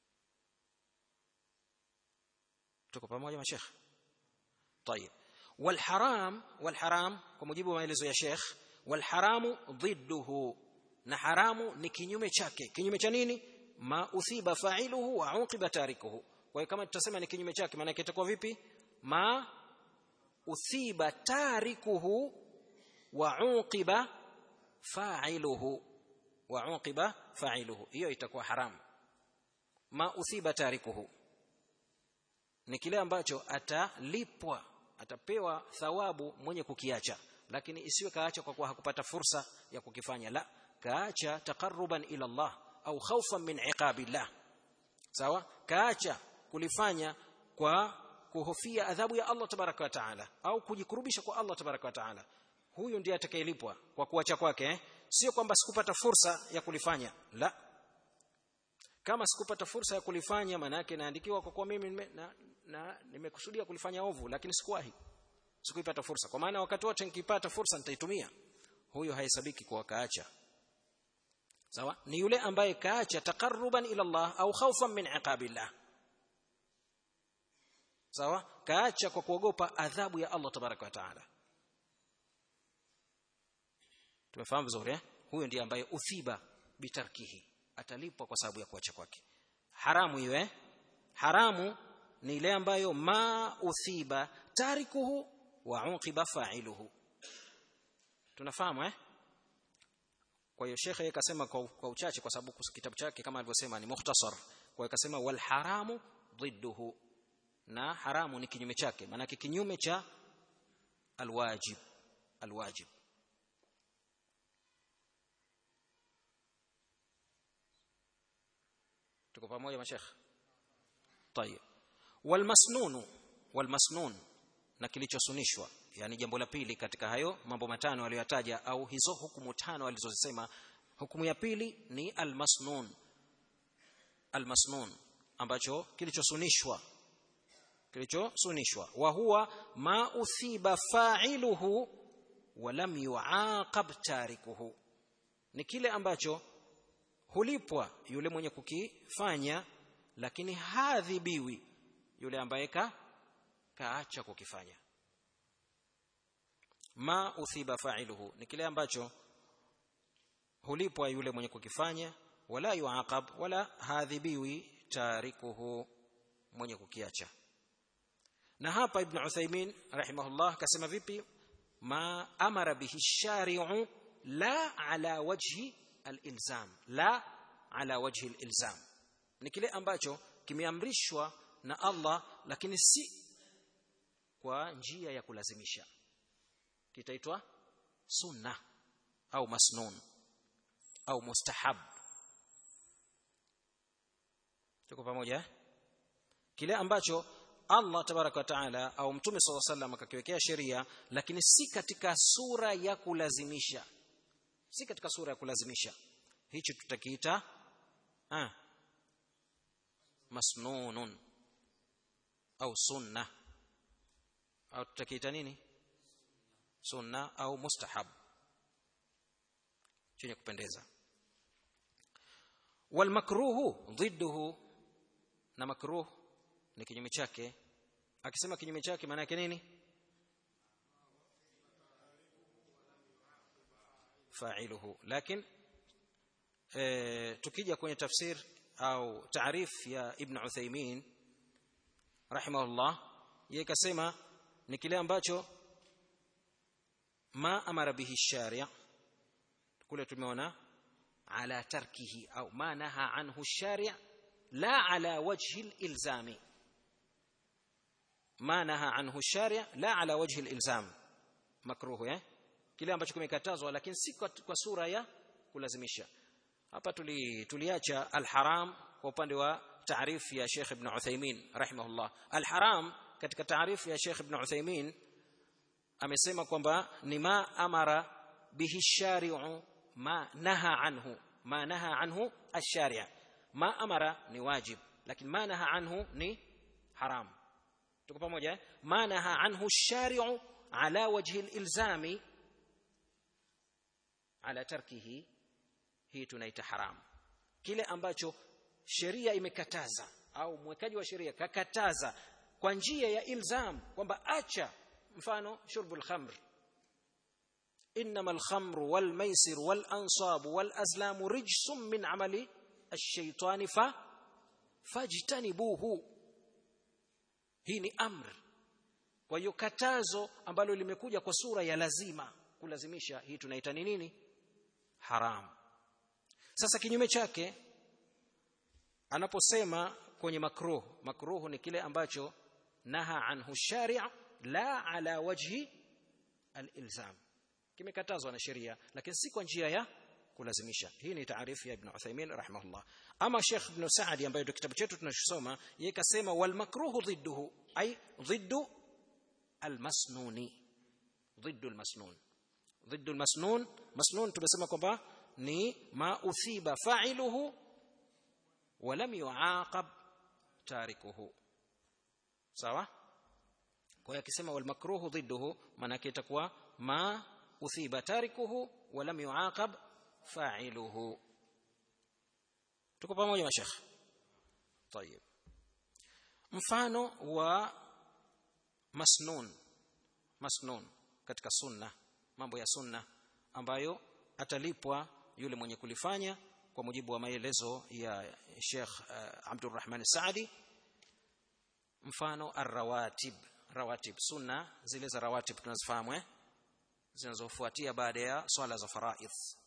Speaker 1: tuko pamoja mashekh طيب والحرام والحرام kwa mujibu wa maelezo ya Sheikh والحرام ضده na haramu ni kinyume chake kinyume cha nini ma uthiba fa'iluhu wa uqiba tarikuhu kwa hiyo kama tutasema ni kinyume chake maana yake itakuwa vipi ma uthiba tarikuhu wa uqiba fa'iluhu wa uqiba fa'iluhu hiyo itakuwa haramu ma uthiba tarikuhu ni kile ambacho atalipwa atapewa thawabu mwenye kukiacha lakini isiwe kaacha kwa kuwa hakupata fursa ya kukifanya la kaacha taqarruban ila Allah au khawfan min iqabillah sawa kaacha kulifanya kwa kuhofia adhabu ya Allah tabaraka wa taala au kujikurubisha kwa Allah tabaraka wa taala huyu ndiye atakayelipwa kwa kuacha kwake eh? sio kwamba sikupata fursa ya kulifanya la kama sikupata fursa ya kulifanya maana yake naandikiwa kwa kuwa mimi nime, na, na nimekusudia kulifanya ovu lakini sikuwahi sikuipata fursa kwa maana wakati wote nikipata fursa nitaitumia huyo hahesabiki kwa kaacha sawa ni yule ambaye kaacha taqarruban ila Allah au khawfan min iqabillah sawa kaacha kwa kuogopa adhabu ya Allah tabaraka wa taala tumefahamu vizuri eh huyo ndiye ambaye uthiba bitarkihi atalipwa kwa sababu ya kuacha kwake haramu hiyo eh haramu ni ile ambayo ma uthiba tarikuhu wa uqiba fa'iluhu tunafahamu eh kwa hiyo shekhe akasema kwa, kwa uchache kwa sababu kitabu chake kama alivyosema ni mukhtasar kwa hiyo akasema wal haramu ضده na haramu ni kinyume chake maana kinyume cha alwajib alwajib tuko pamoja mashekh طيب والمسنون والمسنون na kilichosunishwa yani jambo la pili katika hayo mambo matano aliyotaja au hizo hukumu tano alizozisema hukumu ya pili ni almasnun almasnun ambacho kilichosunishwa kilichosunishwa wa huwa ma uthiba fa'iluhu wa lam yu'aqab tarikuhu ni kile ambacho hulipwa yule mwenye kukifanya lakini hadhibiwi yule ambaye ka kaacha kukifanya ma uthiba fa'iluhu ni kile ambacho hulipwa yule mwenye kukifanya wala yuaqab wala hadhibiwi tarikuhu mwenye kukiacha na hapa ibn Uthaymeen rahimahullah kasema vipi ma amara bihi shari'u la ala wajhi al-ilzam la ala wajhi al-ilzam ni kile ambacho kimeamrishwa na Allah lakini si kwa njia ya kulazimisha kitaitwa sunna au masnun au mustahab tuko pamoja eh? kile ambacho Allah tabaraka wa taala au mtume sallallahu alaihi wasallam akakiwekea sheria lakini si katika sura ya kulazimisha si katika sura ya kulazimisha hichi tutakiita ah masnunun au sunna au tutakiita nini sunna au mustahab chenye kupendeza wal makruhu ضده na makruh ni kinyume chake akisema kinyume chake maana yake nini fa'iluhu lakini e, tukija kwenye tafsir au taarif ya ibn Uthaymeen rahimahullah yeye kasema ni kile ambacho ma amara bihi sharia kule tumeona ala tarkihi au ma naha anhu sharia la ala wajhi al-ilzami ma naha anhu sharia la ala wajhi al-ilzam makruhu eh kile ambacho kimekatazwa lakini si kwa sura ya kulazimisha hapa tuli tuliacha al-haram kwa upande wa taarifu ya Sheikh Ibn Uthaymeen rahimahullah al-haram katika taarifu ya Sheikh Ibn Uthaymeen amesema kwamba ni ma amara bihi shari'u ma naha anhu ma naha anhu ash-shari' ma amara ni wajib lakini ma naha anhu ni haram tuko pamoja ma naha anhu ash-shari'u ala wajhi al-ilzami ala tarkihi hii tunaita haram kile ambacho sheria imekataza au mwekaji wa sheria kakataza kwa njia ya ilzam kwamba acha mfano shurbul khamr انما الخمر والميسر والانصاب والازلام رجس من عمل الشيطان ف فاجتنبوه hii ni amr kwa hiyo katazo ambalo limekuja kwa sura ya lazima kulazimisha hii tunaita ni nini haram sasa kinyume chake anaposema kwenye makruh makruh ni kile ambacho naha anhu shari' la ala wajhi al-ilzam kimekatazwa na sheria lakini si kwa njia ya kulazimisha hii ni taarifu ya ibn Uthaymeen rahimahullah ama Sheikh ibn Saadi ambaye ndio kitabu chetu tunachosoma yeye kasema wal makruhu dhidduhu ay dhiddu al masnuni dhiddu al masnun dhiddu al masnun masnun tumesema kwamba ni ma uthiba fa'iluhu wa lam yu'aqab tarikuhu sawa kwa hiyo akisema wal makruhu dhidduhu maana yake itakuwa ma uthiba tarikuhu wa lam yu'aqab fa'iluhu tuko pamoja mashekh طيب mfano wa masnun masnun katika sunna mambo ya sunna ambayo atalipwa yule mwenye kulifanya kwa mujibu wa maelezo ya Sheikh uh, Abdurrahman Saadi mfano arrawatib rawatib sunna zile za rawatib tunazifahamu eh zinazofuatia baada ya swala za faraidh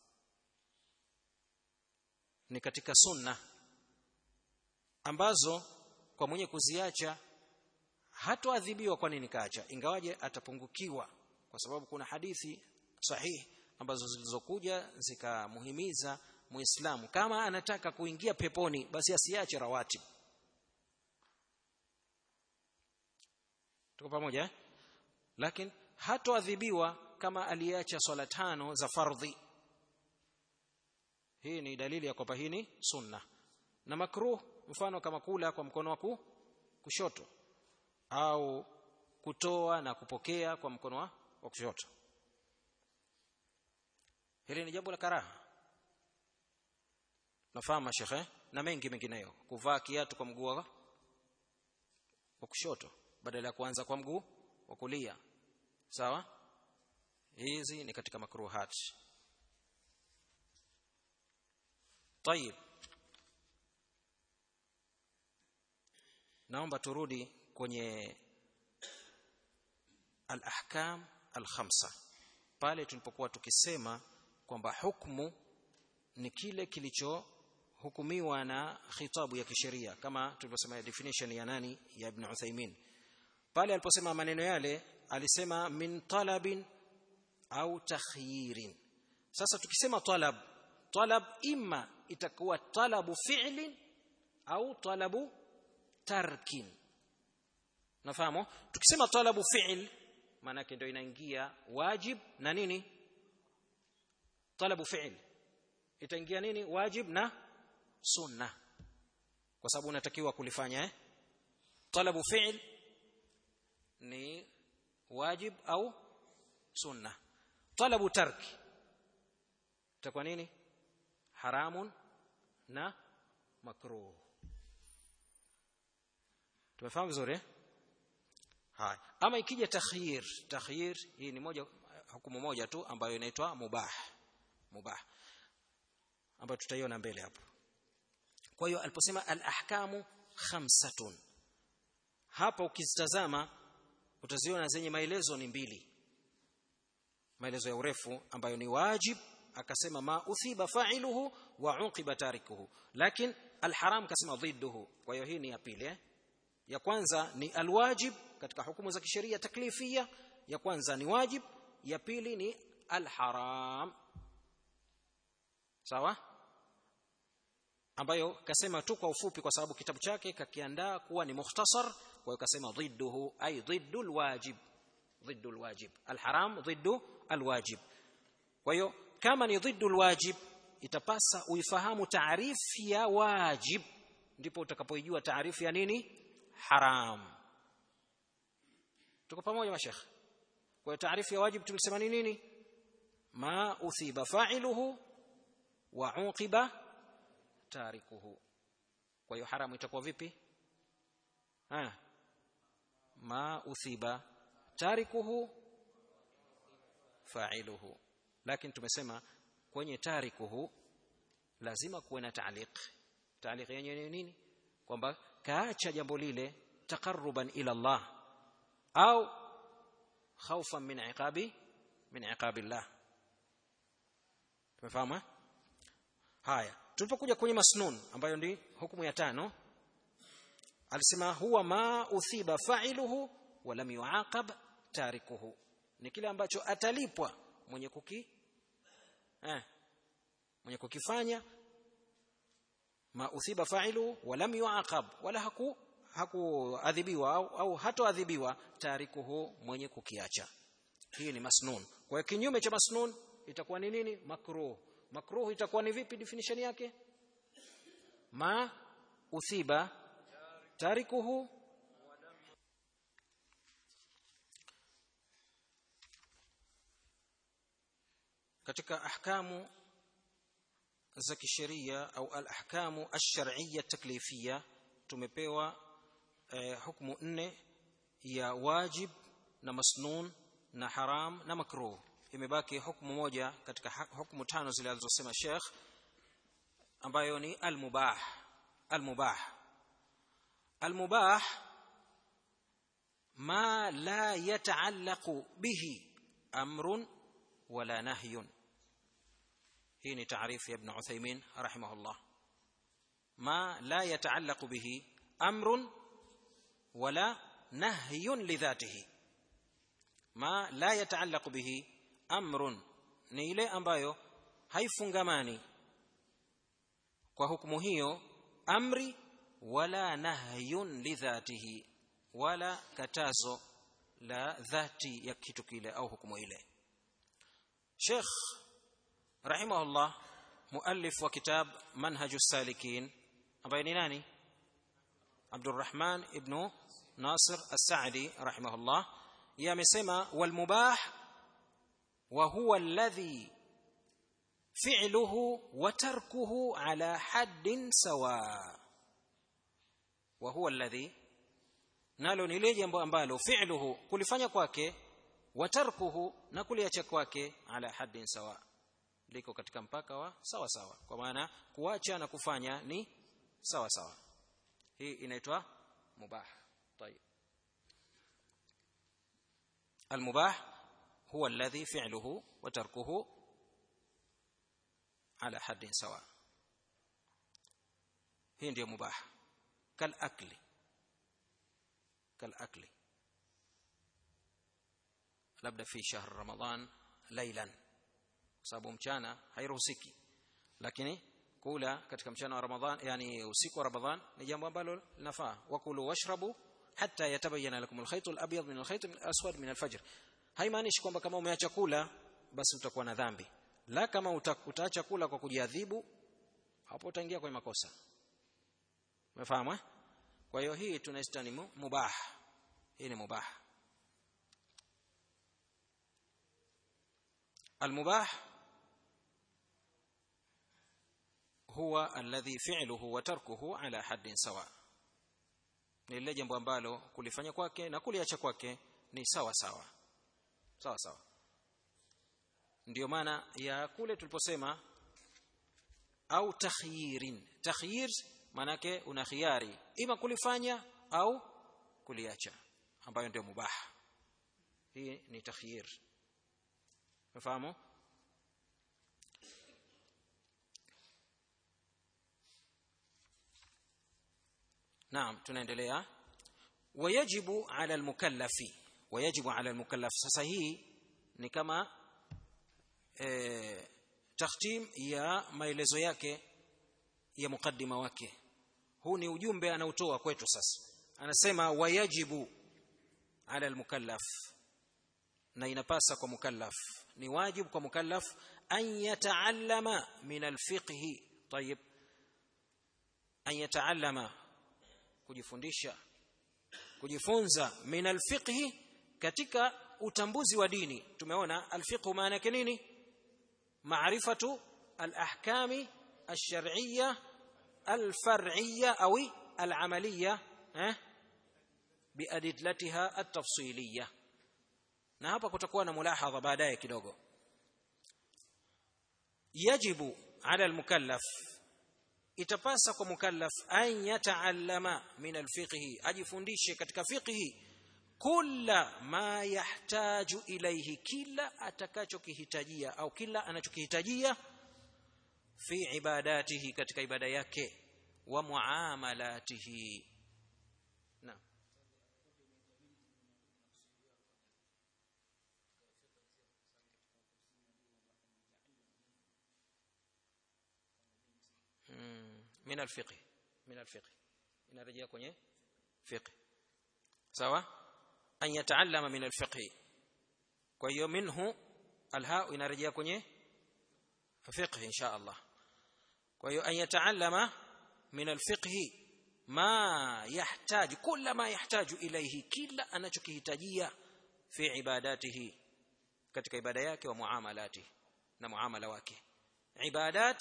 Speaker 1: ni katika sunna ambazo kwa mwenye kuziacha hatoadhibiwa kwa nini kaacha ingawaje atapungukiwa kwa sababu kuna hadithi sahihi ambazo zilizokuja zikamuhimiza muislamu kama anataka kuingia peponi basi asiache rawatib tuko pamoja eh? lakini hatoadhibiwa kama aliacha swala tano za fardhi hii ni dalili ya kwamba hii ni sunna na makruh mfano kama kula kwa mkono wa kushoto au kutoa na kupokea kwa mkono wa kushoto hili ni jambo la karaha nafahamu shekhe na mengi mengineyo kuvaa kiatu kwa mguu wa kushoto badala ya kuanza kwa mguu wa kulia sawa hizi ni katika makruhat طيب naomba turudi kwenye al-ahkam al-khamsa pale tulipokuwa tukisema kwamba hukumu ni kile kilichohukumiwa na khitabu ya kisheria kama tulivyosema definition ya nani ya Ibn Uthaymeen pale aliposema maneno yale alisema min talabin au takhyirin sasa tukisema talab talab imma itakuwa talabu fi'lin au talabu tarkin nafahamu tukisema talabu fi'l maana yake ndio inaingia wajib na nini talabu fi'l itaingia nini wajib na sunna kwa sababu unatakiwa kulifanya eh talabu fi'l ni wajib au sunna talabu tarki itakuwa nini haramun na makruh tumefahamu vizuri haya ama ikija takhyir takhyir hii ni moja hukumu moja tu ambayo inaitwa mubah mubah ambayo tutaiona mbele hapo kwa hiyo aliposema al-ahkamu khamsatun hapa ukizitazama utaziona zenye maelezo ni mbili maelezo ya urefu ambayo ni wajib akasema ma uthiba fa'iluhu wa uqiba tarikuhu lakini alharam kasema dhidduhu kwa hiyo hii ni ya pili eh? ya kwanza ni alwajib katika hukumu za kisheria taklifia ya kwanza ni wajib ya pili ni alharam sawa ambayo kasema tu kwa ufupi kwa sababu kitabu chake kakiandaa kuwa ni mukhtasar kwa hiyo kasema dhidduhu ay dhiddu alwajib dhiddu alwajib alharam dhiddu alwajib kwa hiyo kama ni dhiddu alwajib itapasa uifahamu taarifu ya wajib ndipo utakapoijua taarifu ya nini haram tuko pamoja mashekh kwa hiyo taarifu ya wajib tulisema ni nini ma uthiba fa'iluhu wa uqiba tarikuhu kwa hiyo haramu itakuwa vipi ha ma uthiba tarikuhu fa'iluhu lakini tumesema kwenye tarikuhu lazima kuwe na ta'liq ta'liq yenyewe ni nini kwamba kaacha jambo lile taqarruban ila Allah au khawfan min iqabi min iqabillah tumefahamu haya tulipokuja kwenye masnun ambayo ndi hukumu ya tano alisema huwa ma uthiba fa'iluhu wa lam yu'aqab tarikuhu ni kile ambacho atalipwa mwenye kuki eh mwenye kukifanya ma uthiba fa'ilu wa lam yu'aqab wala haku hakuadhibiwa au, au hatoadhibiwa tarikuhu mwenye kukiacha hii ni masnun kwa kinyume cha masnun itakuwa ni nini makruh makruh itakuwa ni vipi definition yake ma uthiba tarikuhu katika ahkamu za kisheria au al-ahkamu ash-shar'iyya taklifiyya tumepewa eh, hukumu nne ya wajib na masnun na haram na makruh imebaki hukumu moja katika hukumu tano zile alizosema Sheikh ambayo ni al-mubah al-mubah al-mubah ma la yataallaqu bihi amrun wala nahyun hii ni taarifu ya ibn Uthaymeen rahimahullah ma la yataallaqu bihi amrun wala nahyun lidhatihi ma la yataallaqu bihi amrun ni ile ambayo haifungamani kwa hukumu hiyo amri wala nahyun lidhatihi wala katazo la dhati ya kitu kile au hukumu ile Sheikh rahimahullah muallif wa kitab manhajus salikin ambaye ni nani Abdurrahman ibn Nasir As-Sa'di rahimahullah yeye amesema wal mubah wa huwa alladhi fi'luhu wa tarkuhu ala haddin sawa wa huwa alladhi nalo ni ile jambo ambalo fi'luhu kulifanya kwake wa tarkuhu na kuliacha kwake ala haddin sawa liko katika mpaka wa sawa sawa kwa maana kuacha na kufanya ni sawa sawa hii inaitwa mubah طيب المباح هو الذي فعله وتركه على حد سواء hii ndio mubah kal akli kal akli labda fi shahr ramadan laylan sababu mchana hairuhusiki lakini kula katika mchana wa ramadhan yani usiku wa ramadhan ni jambo ambalo linafaa wakulu washrabu hatta yatabayyana lakum alkhayt alabyad min alkhayt alaswad min alfajr haimaanishi kwamba kama umeacha kula basi utakuwa na dhambi la kama utaacha kula kwa kujiadhibu hapo utaingia kwenye makosa umefahamu eh kwa hiyo hii tunaita ni mubah hii ni mubah المباح هو الذي فعله وتركه على حد سواء ni lile jambo ambalo kulifanya kwake na kuliacha kwake ni sawa sawa sawa sawa ndio maana ya kule tuliposema au takhyirin takhyir manake una khiari ima kulifanya au kuliacha ambayo ndio mubah hii ni takhyir unafahamu naam tunaendelea wayajibu ala almukallafi wayajibu ala almukallaf sasa hii ni kama e, takhtim ya maelezo yake ya mukaddima wake huu ni ujumbe anautoa kwetu sasa anasema wayajibu ala almukallaf na inapasa kwa mukallaf ni wajibu kwa mukallaf an yataallama min alfiqhi tayib an yataallama kujifundisha kujifunza min alfiqhi katika utambuzi wa dini tumeona alfiqhu maana yake nini maarifatu alahkami alshar'iyya alfar'iyya au alamaliyya eh biadillatiha atafsiliyya na hapa kutakuwa na mulahadha baadaye kidogo yajibu ala almukallaf itapasa kwa mukallaf an yataallama min alfiqhi ajifundishe katika fiqhi kula ma yahtaju ilayhi kila atakachokihitajia au kila anachokihitajia fi ibadatihi katika ibada yake wa muamalatihi naam min alfiqh min alfiqh inarejea kwenye fiqh sawa an yataallama min alfiqh kwa hiyo minhu alha inarejea kwenye fiqh insha Allah kwa hiyo an yataallama min alfiqh ma yahtaj kila ma yahtaju ilayhi kila anachokihitajia fi ibadatihi katika ibada yake wa muamalati na muamala wake ibadat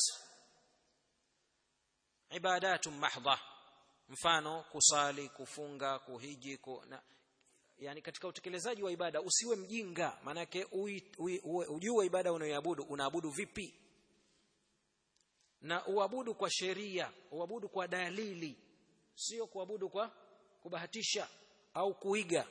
Speaker 1: ibadatu mahdha mfano kusali kufunga kuhiji ku, na, yani katika utekelezaji wa ibada usiwe mjinga manake ujue ibada unayoabudu unaabudu vipi na uabudu kwa sheria uabudu kwa dalili sio kuabudu kwa kubahatisha au kuiga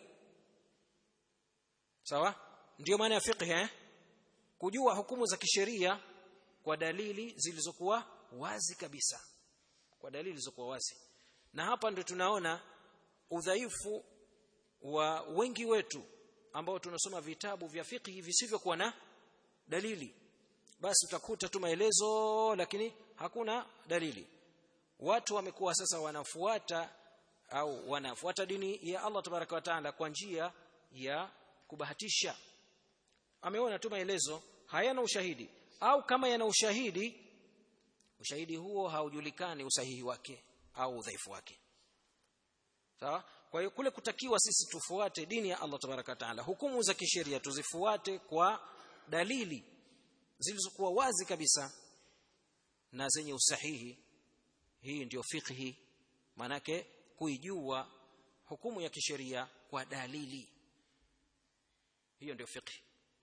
Speaker 1: sawa ndio maana ya fiqh eh kujua hukumu za kisheria kwa dalili zilizokuwa wazi kabisa kwa dalili zilizokuwa wazi na hapa ndio tunaona udhaifu wa wengi wetu ambao tunasoma vitabu vya fiqh visivyokuwa na dalili basi utakuta tu maelezo lakini hakuna dalili watu wamekuwa sasa wanafuata au wanafuata dini ya Allah tabaraka wa taala kwa njia ya kubahatisha ameona tu maelezo hayana ushahidi au kama yana ushahidi ushahidi huo haujulikani usahihi wake au udhaifu wake sawa kwa hiyo kule kutakiwa sisi tufuate dini ya Allah tabaraka taala hukumu za kisheria tuzifuate kwa dalili zilizokuwa wazi kabisa na zenye usahihi hii ndiyo fiqhi manake kuijua hukumu ya kisheria kwa dalili hiyo ndio fiqhi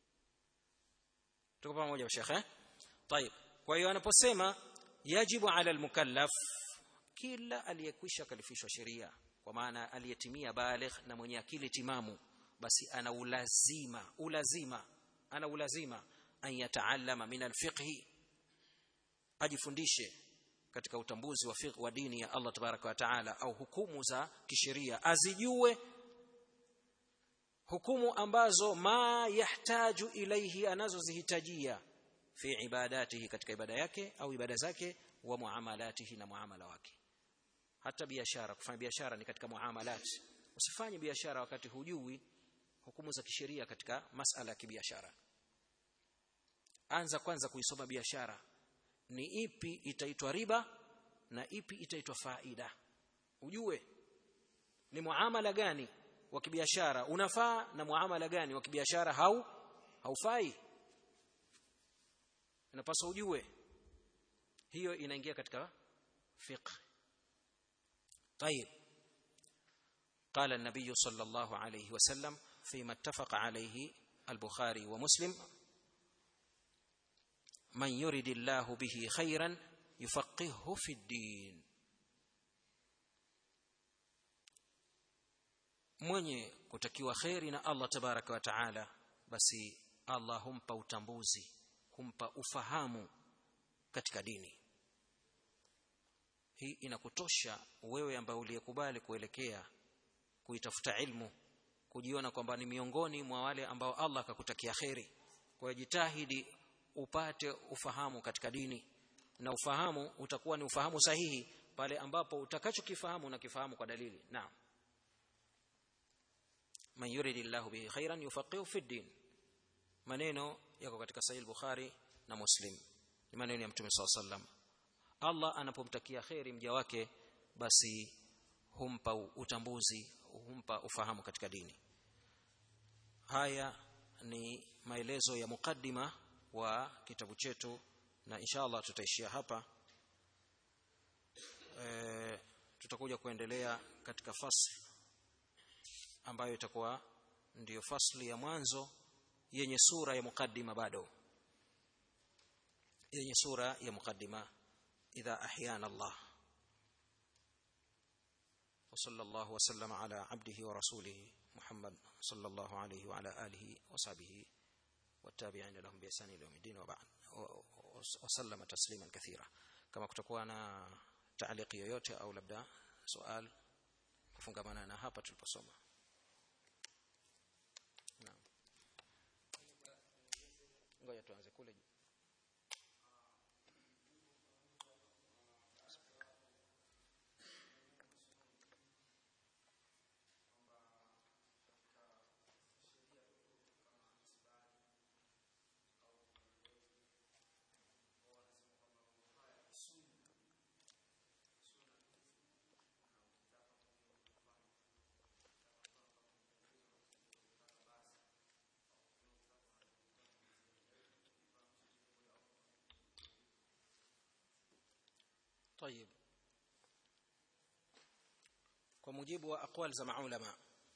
Speaker 1: tuko pamoja shekhe طيب kwa hiyo anaposema yajibu ala almukallaf kila aliyekwisha kalifishwa sheria kwa maana aliyetimia baligh na mwenye akili timamu basi ana ulazima ulazima ana ulazima an yataallama min alfiqh ajifundishe katika utambuzi wa fiqh wa dini ya Allah tabaraka wa taala au hukumu za kisheria azijue hukumu ambazo ma yahtaju ilaihi anazozihitajia fi ibadatihi katika ibada yake au ibada zake wa muamalatihi na muamala wake hata biashara kufanya biashara ni katika muamalat usifanye biashara wakati hujui hukumu za kisheria katika masala ya kibiashara anza kwanza kuisoma biashara ni ipi itaitwa riba na ipi itaitwa faida ujue ni muamala gani wa kibiashara unafaa na muamala gani wa kibiashara hau haufai inapaswa ujue hiyo inaingia katika fiqh طيب قال النبي صلى الله عليه وسلم فيما اتفق عليه البخاري ومسلم من يرد الله به خيرا يفقهه في الدين mwenye kutakiwa kheri na Allah tabaraka wa taala basi Allah humpa utambuzi humpa ufahamu katika dini hii inakutosha wewe ambaye uliyekubali kuelekea kuitafuta ilmu kujiona kwamba ni miongoni mwa wale ambao Allah akakutakia kheri kwa jitahidi upate ufahamu katika dini na ufahamu utakuwa ni ufahamu sahihi pale ambapo utakachokifahamu unakifahamu kwa dalili naam man yuridillahu bihi khairan yufaqihu fi din maneno yako katika sahih bukhari na muslim ni maneno ya mtume sallallahu alaihi wasallam Allah anapomtakia kheri mja wake basi humpa utambuzi humpa ufahamu katika dini haya ni maelezo ya mukaddima wa kitabu chetu na inshallah tutaishia hapa e, tutakuja kuendelea katika fasli ambayo itakuwa ndiyo fasli ya mwanzo yenye sura ya mukaddima bado yenye sura ya mukaddima إذا أحيانا الله وصلى الله وسلم على عبده ورسوله محمد صلى الله عليه وعلى آله وصحبه والتابعين لهم بإحسان إلى يوم الدين وبعد وسلم تسليما كثيرا كما kutakuwa na تعليق yoyote au labda swali kufungamana na hapa tuliposoma naam ngoja tuanze kule juu طيب kwa mujibu wa aqwal za maulama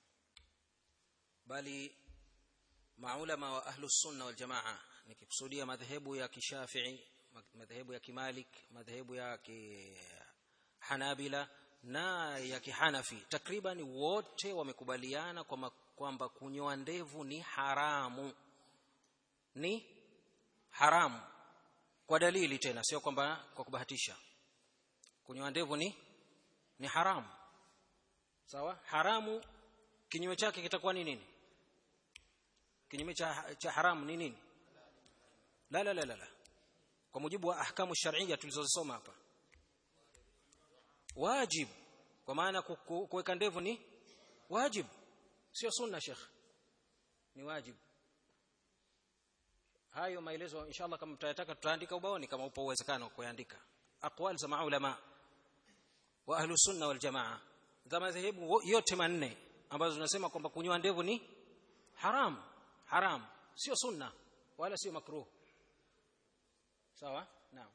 Speaker 1: bali maulama wa ahlu sunna wal jamaa nikikusudia madhehebu ya kishafii madhehebu ya kimalik madhehebu ya kihanabila na ya kihanafi takriban wote wamekubaliana kwamba kunyoa ndevu ni haramu ni haramu kwa dalili tena sio kwamba kwa kubahatisha kunyoa ndevu ni ni haramu sawa haramu kinyume chake kitakuwa ni nini kinyume cha, cha haramu ni nini la la la la kwa mujibu wa ahkamu shar'iyya tulizozisoma hapa wajib kwa maana kuweka ndevu ni wajib sio sunna sheikh ni wajib hayo maelezo inshallah kama mtayataka tutaandika ubaoni kama upo uwezekano kuandika aqwal za maulama wa ahlu sunna wal jamaa za madhehebu yote manne ambazo tunasema kwamba kunyoa ndevu ni haram haram sio sunna wala sio makruh sawa naam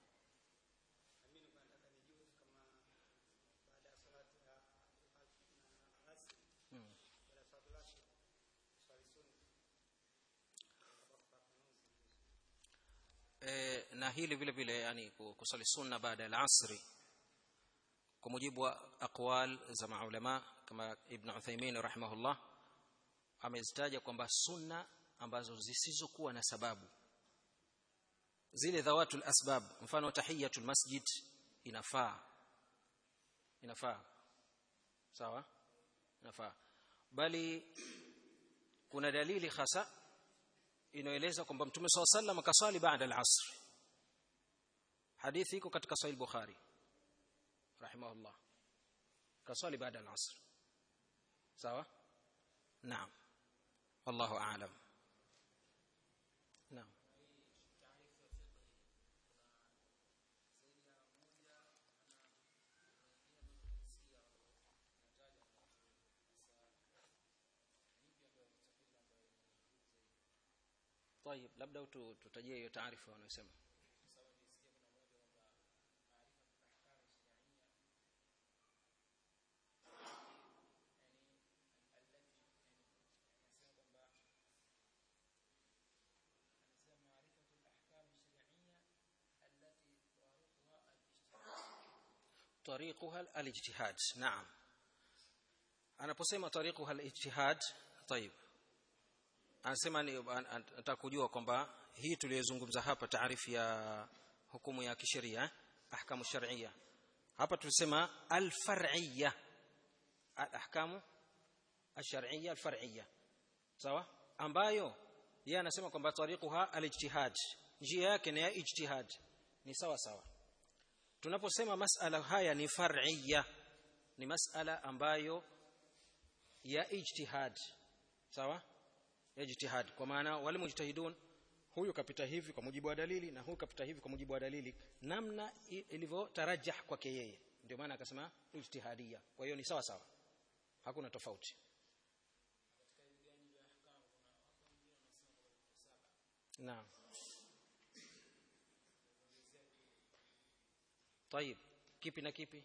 Speaker 1: e, na hili vile vile yani kusali sunna baada ya asri kwa mujibu wa aqwal za maulama kama ibn Uthaymeen rahimahullah amezitaja kwamba sunna ambazo zisizokuwa na sababu zile dhawatul asbab mfano tahiyatul masjid inafaa inafaa sawa inafaa bali kuna dalili hasa inaeleza kwamba mtume swalla sallam akaswali baada al-asr hadithi iko katika sahih bukhari rahimahullah kaswali baada al-asr sawa naam wallahu a'lam naam طيب labda tutajie hiyo taarifa wanayosema طريقها الاجتهاد نعم anaposema طريقها الاجتهاد طيب anasema nataka kujua kwamba hii tuliyozungumza hapa taarifu ya hukumu ya kisheria ahkamu shar'iyya hapa tulisema al-far'iyya al-ahkamu ash-shar'iyya al-far'iyya sawa ambayo yeye anasema kwamba tariquha al-ijtihad njia yake ni ya ijtihad ni sawa sawa tunaposema masala haya ni far'iyya ni masala ambayo ya ijtihad sawa ya ijtihad kwa maana wale mujtahidun huyu kapita hivi kwa mujibu wa dalili na huyu kapita hivi kwa mujibu wa dalili namna ilivyotarajah kwake yeye ndio maana akasema ijtihadia kwa hiyo ni sawa sawa hakuna tofauti naam طيب kipi na kipi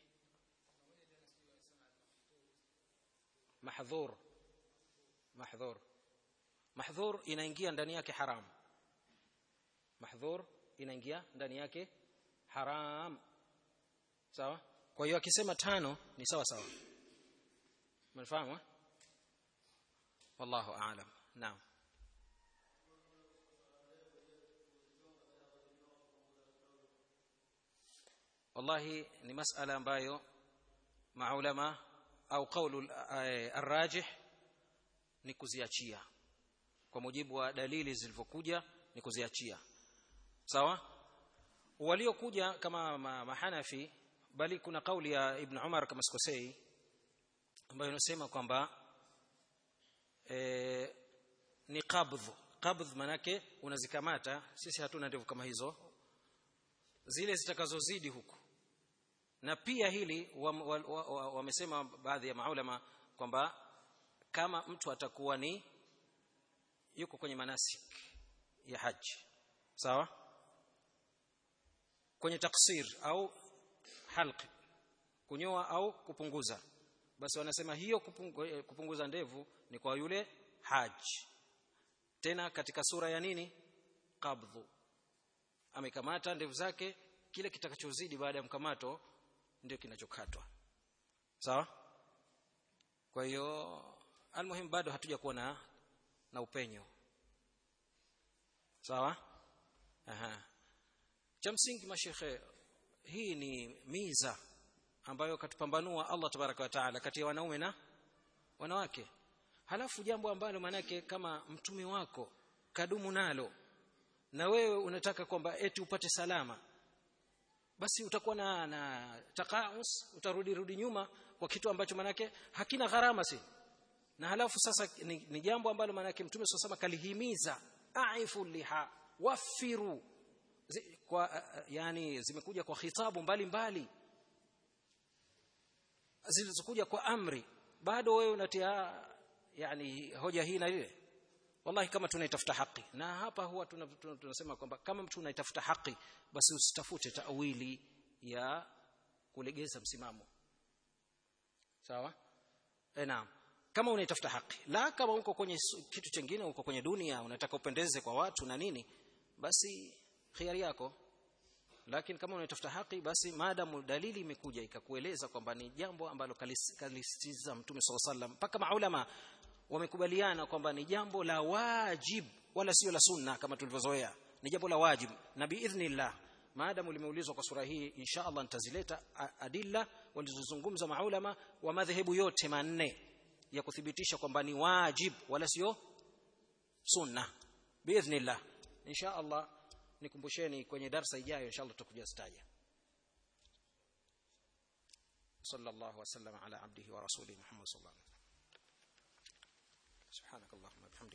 Speaker 1: mahdhur mahdhur mahdhur inaingia ndani yake haram mahdhur inaingia ndani yake haram sawa kwa hiyo akisema tano ni sawa sawa mnafahamu wallahu aalam naam wallahi ni masala ambayo maulama au kaulu arrajih ni kuziachia kwa mujibu wa dalili zilivyokuja ni kuziachia sawa waliokuja kama mahanafi bali kuna kauli ya ibn Umar kama sikosei ambayo inasema kwamba e, ni qabdh qabdh manake unazikamata sisi hatuna ndevu kama hizo zile zitakazozidi huku na pia hili wamesema wa, wa, wa, baadhi ya maulama kwamba kama mtu atakuwa ni yuko kwenye manasik ya haji sawa kwenye taksir au halq kunyoa au kupunguza basi wanasema hiyo kupungu, kupunguza ndevu ni kwa yule haji tena katika sura ya nini qabdhu amekamata ndevu zake kile kitakachozidi baada ya mkamato ndio kinachokatwa sawa kwa hiyo almuhim bado hatuja kuwa na na upenyo sawa aha cha msingi mashekhe hii ni miza ambayo katupambanua Allah tabaraka wa taala kati ya wanaume na wanawake halafu jambo ambalo manake kama mtume wako kadumu nalo na wewe unataka kwamba eti upate salama basi utakuwa na, na takaus utarudi rudi nyuma kwa kitu ambacho manake hakina gharama si na halafu sasa ni, ni jambo ambalo manake mtume sasa kalihimiza aifu liha wafiru Zi, kwa yani zimekuja kwa khitabu mbalimbali zilizokuja kwa amri bado wewe unatia yani hoja hii na ile wallahi kama tunaitafuta haki na hapa huwa tunasema tuna, tuna kwamba kama mtu unaitafuta haki basi usitafute tawili ya kulegeza msimamo sawa eh naam kama unaitafuta haki la kama uko kwenye kitu kingine uko kwenye dunia unataka upendeze kwa watu na nini basi khiari yako lakini kama unatafuta haki basi maadamu dalili imekuja ikakueleza kwamba ni jambo ambalo kalisitiza mtume swalla sallam mpaka maulama wamekubaliana kwamba ni jambo la wajib wala sio la sunna kama tulivyozoea ni jambo la wajib na biidhnillah maadamu limeulizwa kwa sura hii insha Allah nitazileta adilla walizozungumza maulama wa madhehebu yote manne ya kuthibitisha kwamba ni wajib wala sio sunna biidhnillah insha Allah nikumbusheni kwenye darsa ijayo inshallah tutakuja staja sallallahu wasallam ala abdihi wa rasulihi muhammad sallallahu alaihi wasallam subhanakallahumma bihamdika